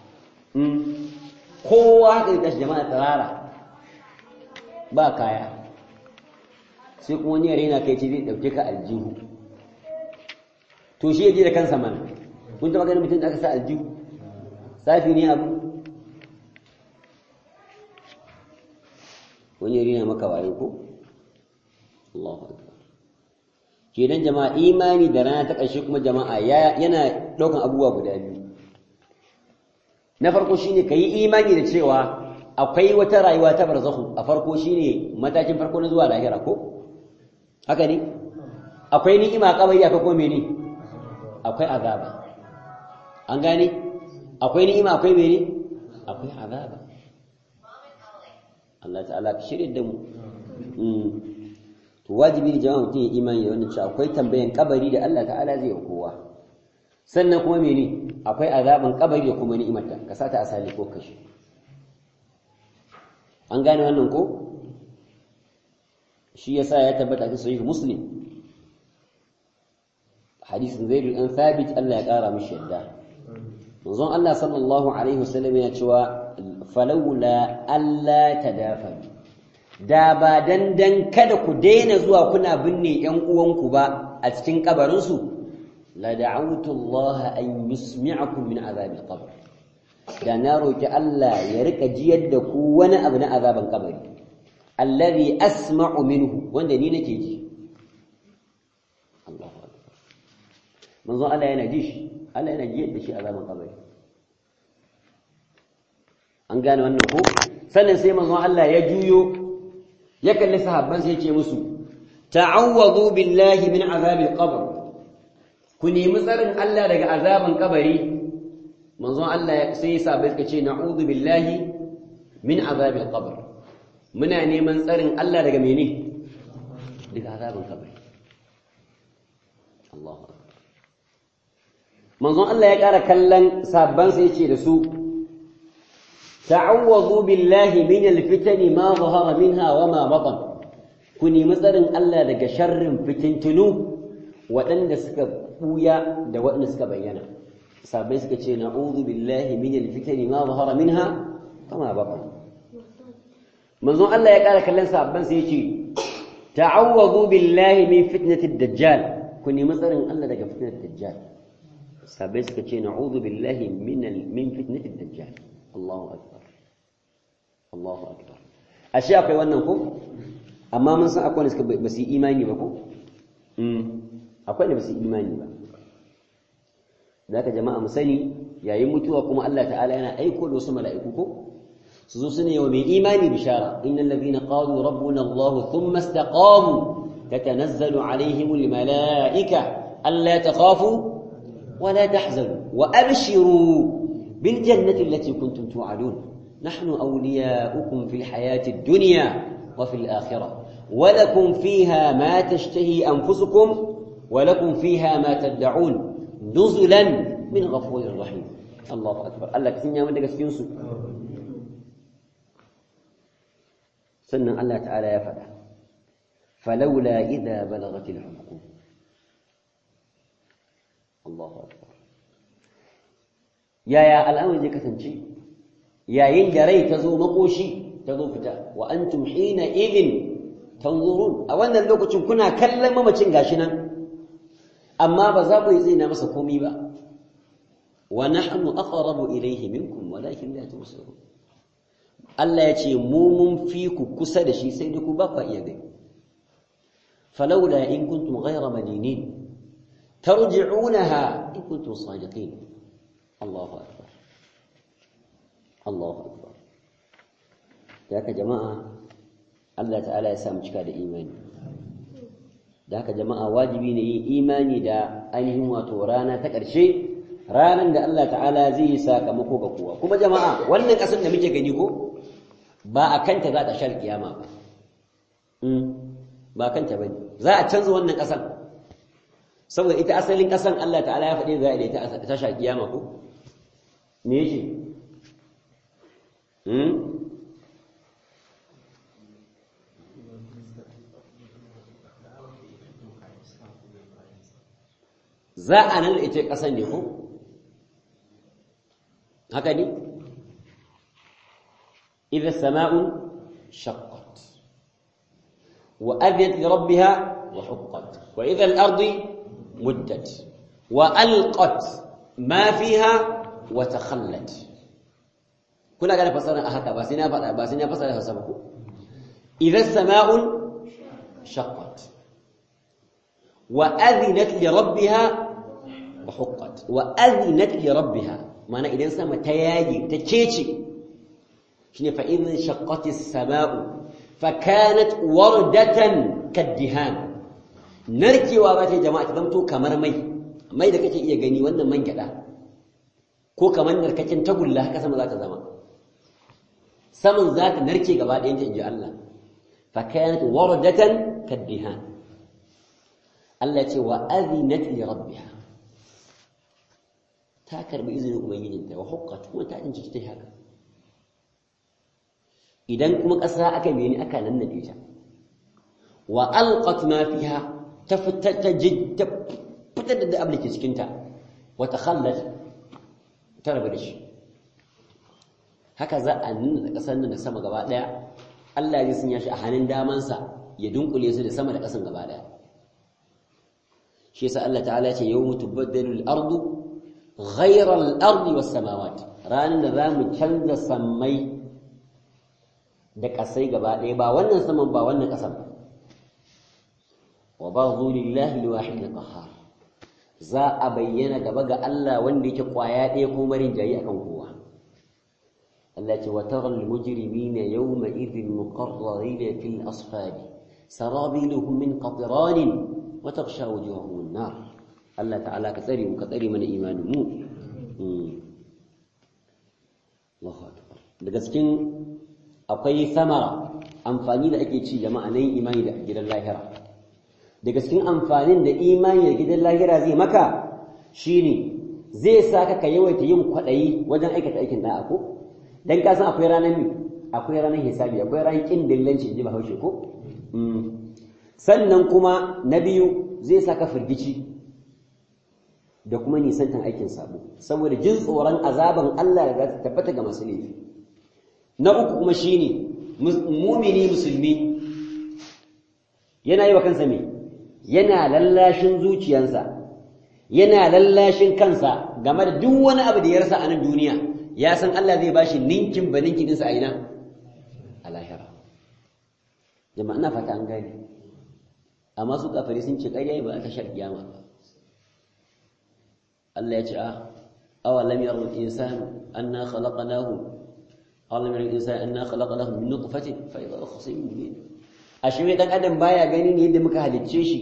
kowa haka zai tashi jama'a tsirara ba kaya sai kuma wani yare na kai ce zai ɗauke ka aljihu to shi ya je da kansa mana kun taɓa ganin mutum da aka sa aljihu safi ne abu wani yare na maka waye ko Allahu akbar kenan jama'a imani da rana ta ƙarshe kuma jama'a yana ɗaukan abubuwa guda biyu na farko shine ka yi imani da cewa akwai wata rayuwa ta barzakhu a farko shine matakin farko na zuwa lahira ko haka ne akwai ni'ima kabari akwai kuma mene akwai azaba an gane akwai ni'ima akwai mene akwai azaba Allah ta'ala ka shirye da mu to wajibi ne jama'a mutum ya imani da wannan cewa akwai tambayan kabari da Allah ta'ala zai yi kowa sannan kuma mene akwai azaban kabari da kuma ni'imarta ka sata asali ko kashi an gane wannan ko shi yasa ya tabbata cikin sahih muslim hadisin zaid an thabit Allah ya kara mishi yadda manzon Allah sallallahu alaihi wasallam ya cewa falawla alla tadafanu da ba dandan kada ku daina zuwa kuna binne ‘yan uwanku ba a cikin kabarinsu, la da'autu Allah an yusmi'akum min azabil qabr da na roki Allah ya rika jiyar da ku wani abu na azaban kabari allazi asma'u minhu wanda ni nake ji Allahu akbar manzo Allah yana ji shi Allah yana jiyar da shi azaban kabari an gane wannan ko sannan sai manzo Allah ya juyo ya kalli sahabban sai ce musu ta'awwadu billahi min azabil qabr ku nemi tsarin Allah daga azaban kabari manzon Allah sai ya sabai suka ce na'udhu billahi min azabil qabr muna neman tsarin Allah daga mene daga azaban kabari Allahu akbar manzon Allah ya ƙara kallon sabban sai ya ce da su تعوذوا بالله من الفتن ما ظهر منها وما بطن كوني مثلا الله daga sharrin fitintunu waɗanda suka buya da waɗanda suka bayyana sabai suka ce na'udhu billahi min alfitani ma zahara minha kama batan manzon Allah ya ƙara kallon sabban sai yace ta'awwadhu billahi min fitnati ad-dajjal kuni matsarin Allah daga fitnati ad-dajjal sabai suka ce na'udhu billahi min min fitnati ad-dajjal Allahu akbar Allahu akbar ashe akwai wannan ko amma mun san akwai wanda suka ba su yi imani ba ko akwai da ba su yi imani ba zaka jama'a mu sani yayin mutuwa kuma Allah ta'ala yana aiko da wasu mala'iku ko su zo su ne wa mai imani bishara innal ladhina qalu rabbuna Allah thumma istaqamu tatanazzalu alaihim almala'ika alla takhafu wa la tahzanu wa abshiru bil jannati allati kuntum tu'adun نحن أولياؤكم في الحياة الدنيا وفي الآخرة ولكم فيها ما تشتهي أنفسكم ولكم فيها ما تدعون نزلا من غفور رحيم الله أكبر الله كثير من دقس ينسو سنة الله تعالى يفعل فلولا إذا بلغت الحلقوم الله أكبر يا يا الأمر ذي كثنشي yayin da rai ta zo makoshi ta zo fita wa antum hina idin tanzurun a wannan lokacin kuna kallon mamacin gashi nan amma ba za ku yi tsina masa komai ba wa nahnu aqrabu ilayhi minkum walakin la tusirun Allah ya ce mu mun fi ku kusa da shi sai dai ku ba ku iya gani falawla in kuntum ghayra madinin tarji'unaha in kuntum sadiqin Allahu akbar Allahu akbar da haka jama'a Allah ta'ala ya samu cika da imani da haka jama'a wajibi ne yin imani da ainihin wato rana ta ƙarshe ranar da Allah ta'ala zai yi sakamako ga kowa kuma jama'a wannan ƙasar da muke gani ko ba a kanta za ta shar kiyama ba ba kanta ba ne za a canza wannan ƙasar saboda ita asalin ƙasar Allah ta'ala ya faɗi za a ita ta shar kiyama ko me yake za a nan ita ƙasar ne ko haka ne إذا السماء شقت وأذنت لربها وحقت وإذا الأرض مدت وألقت ما فيها وتخلت كنا قال فسرنا أحكا باسنا باسنا فسرنا فسرنا إذا السماء شقت وأذنت لربها وحقت وأذنت لربها معنى إذا سما تياجي تشيشي shine fa in shaqqati as-sama'u fa kanat wardatan kaddihan narkewa ba ta jama'a ta zamto kamar mai mai da kake iya gani wannan man gyada ko kamar narkakin tagulla haka sama za ta zama saman za ta narke gaba ɗayan ta inji Allah fa kanat wardatan kaddihan Allah ce wa adhinat li rabbiha ta karbi izinin ubangijinta wa huqqat kuma ta inji ta haka idan kuma ƙasa aka meni aka nannaɗe ta wa alqat ma fiha ta fitar ta fitar da abin ke cikin ta wa takhallat ta rabu da shi haka za a nuna da ƙasar nan da sama gaba ɗaya Allah ya sanya shi a hannun damansa ya dunkule su da sama da ƙasan gaba ɗaya shi yasa Allah ta'ala ce yawmu tubaddalu al-ardu ghayra al-ardi was-samawati ranan da zamu canza sammai da ƙasai gaba ɗaya ba wannan saman ba wannan ƙasan ba wa ba'dhu lillahi al-wahid al-qahhar za a bayyana gaba ga Allah wanda yake kwaya ɗaya ko marin jayi akan kowa Allah ce wa tara al-mujrimina yawma idhin muqarrarina fil asfali sarabiluhum min qatran wa taghsha wujuhahum an-nar Allah ta'ala ka tsare mu ka tsare mana imanin mu Allahu akbar daga cikin akwai samara amfani da ake ci jama'a nan imani da gidan lahira daga cikin amfanin da imani da gidan lahira zai maka shine zai sa ka ka yawaita yin kwaɗayi wajen aikata aikin da'a ko dan ka san akwai ranar mi akwai ranar hisabi akwai ranar kin dillanci inji bahaushe ko sannan kuma na biyu zai sa ka firgici da kuma nisantan aikin sabo saboda jin tsoron azaban Allah da ta tabbata ga masu laifi na uku kuma shine mumini musulmi yana yi wa kansa me yana lallashin zuciyansa yana lallashin kansa game da duk wani abu da ya rasa a nan duniya ya san Allah zai bashi ninkin ba ninkin ɗinsa a ina a lahira jama'a ina fata an gane amma su kafari sun ce ƙarya ba aka shar kiyama ba Allah ya ce a awalam yarul insan anna khalaqnahu awalam yarul insan anna khalaqnahu min nutfatin fa idha khasim mubin ashe dan adam baya gani ne yadda muka halicce shi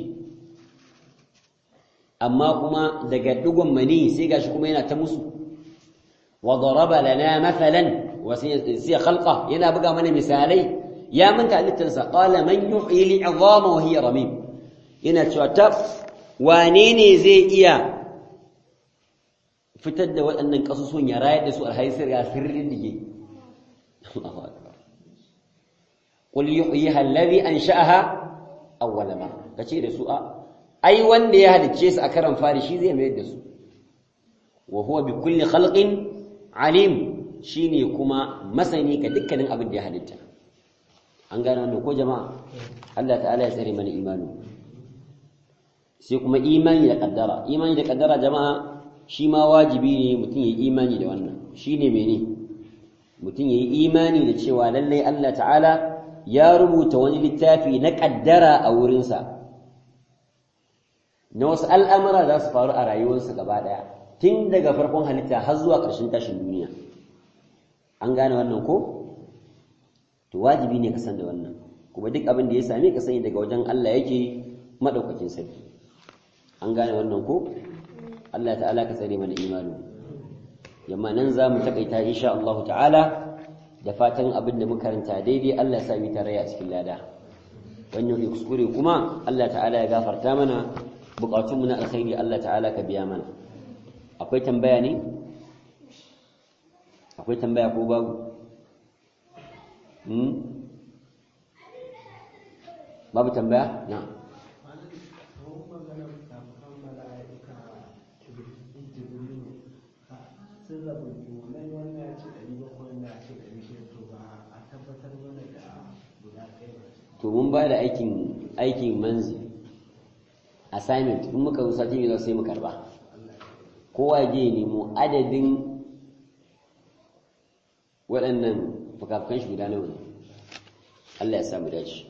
amma kuma daga dugon mani sai gashi kuma yana ta musu wa daraba lana mathalan wa sai khalqa yana buga mana misalai ya manta halittarsa qala man yuhyi al'izama wa hiya ramim yana cewa ta wane ne zai iya fitar da waɗannan kasusun ya rayar da su alhaisir ya sirrin dige Allahu akbar qul yuhyiha alladhi ansha'aha awwala marra kace da su a ai wanda ya halicce su a karan fari shi zai mayar da su wa huwa bi kulli khalqin alim shine kuma masani ga dukkanin abin da ya halitta an gane wannan ko jama'a Allah ta'ala ya tsare mana imani sai kuma imani da kaddara imani da kaddara jama'a shi ma wajibi ne mutum ya yi imani da wannan shine mene mutum ya yi imani da cewa lallai Allah ta'ala ya rubuta wani littafi na kaddara a wurinsa na wasu al'amura za su faru a rayuwarsa gaba ɗaya tun daga farkon halitta har zuwa ƙarshen tashin duniya an gane wannan ko to wajibi ne ka san da wannan kuma duk abin da ya same ka sani daga wajen Allah yake madaukakin sarki an gane wannan ko Allah ta'ala ka tsare mana imani yamma nan za mu takaita insha Allah ta'ala da fatan abin da muka karanta daidai Allah ya sami tarayya a cikin lada wannan ya kuskure kuma Allah ta'ala ya gafarta mana bukatunmu na alkhairi Allah ta'ala ka biya mana akwai tambaya ne akwai tambaya ko babu hmm babu tambaya na to mun ba da aikin aikin manzi assignment in muka zo sati mai sai mu karba kowa je nemo adadin waɗannan fukafukan shi guda nawa ne Allah ya samu dace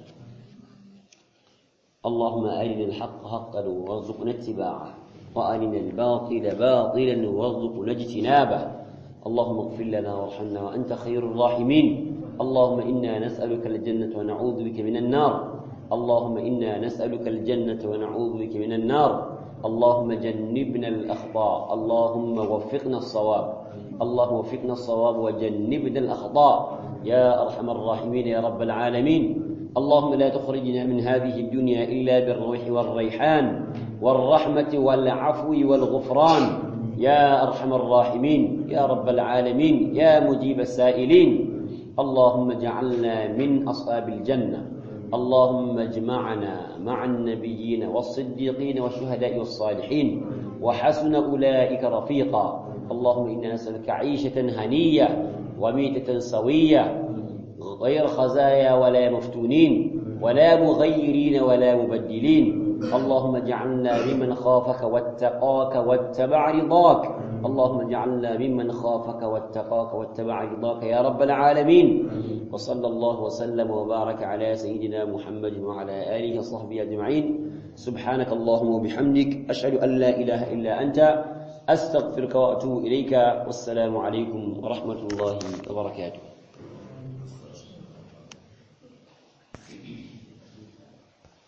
اللهم أرنا الحق حقا وارزقنا اتباعه وأرنا الباطل باطلا وارزقنا اجتنابه اللهم اغفر لنا وارحمنا وأنت خير الراحمين اللهم إنا نسألك الجنة ونعوذ بك من النار اللهم إنا نسألك الجنة ونعوذ بك من النار اللهم جنبنا الأخطاء اللهم وفقنا الصواب اللهم وفقنا الصواب وجنبنا الأخطاء يا أرحم الراحمين يا رب العالمين اللهم لا تخرجنا من هذه الدنيا إلا بالروح والريحان والرحمة والعفو والغفران يا أرحم الراحمين يا رب العالمين يا مجيب السائلين اللهم اجعلنا من أصحاب الجنة اللهم اجمعنا مع النبيين والصديقين والشهداء والصالحين وحسن أولئك رفيقا اللهم إنا نسألك عيشة هنية وميتة سوية غير خزايا ولا مفتونين ولا مغيرين ولا مبدلين اللهم اجعلنا ممن خافك واتقاك واتبع رضاك اللهم اجعلنا ممن خافك واتقاك واتبع رضاك يا رب العالمين وصلى الله وسلم وبارك على سيدنا محمد وعلى آله وصحبه أجمعين سبحانك اللهم وبحمدك أشهد أن لا إله إلا أنت أستغفرك وأتوب إليك والسلام عليكم ورحمة الله وبركاته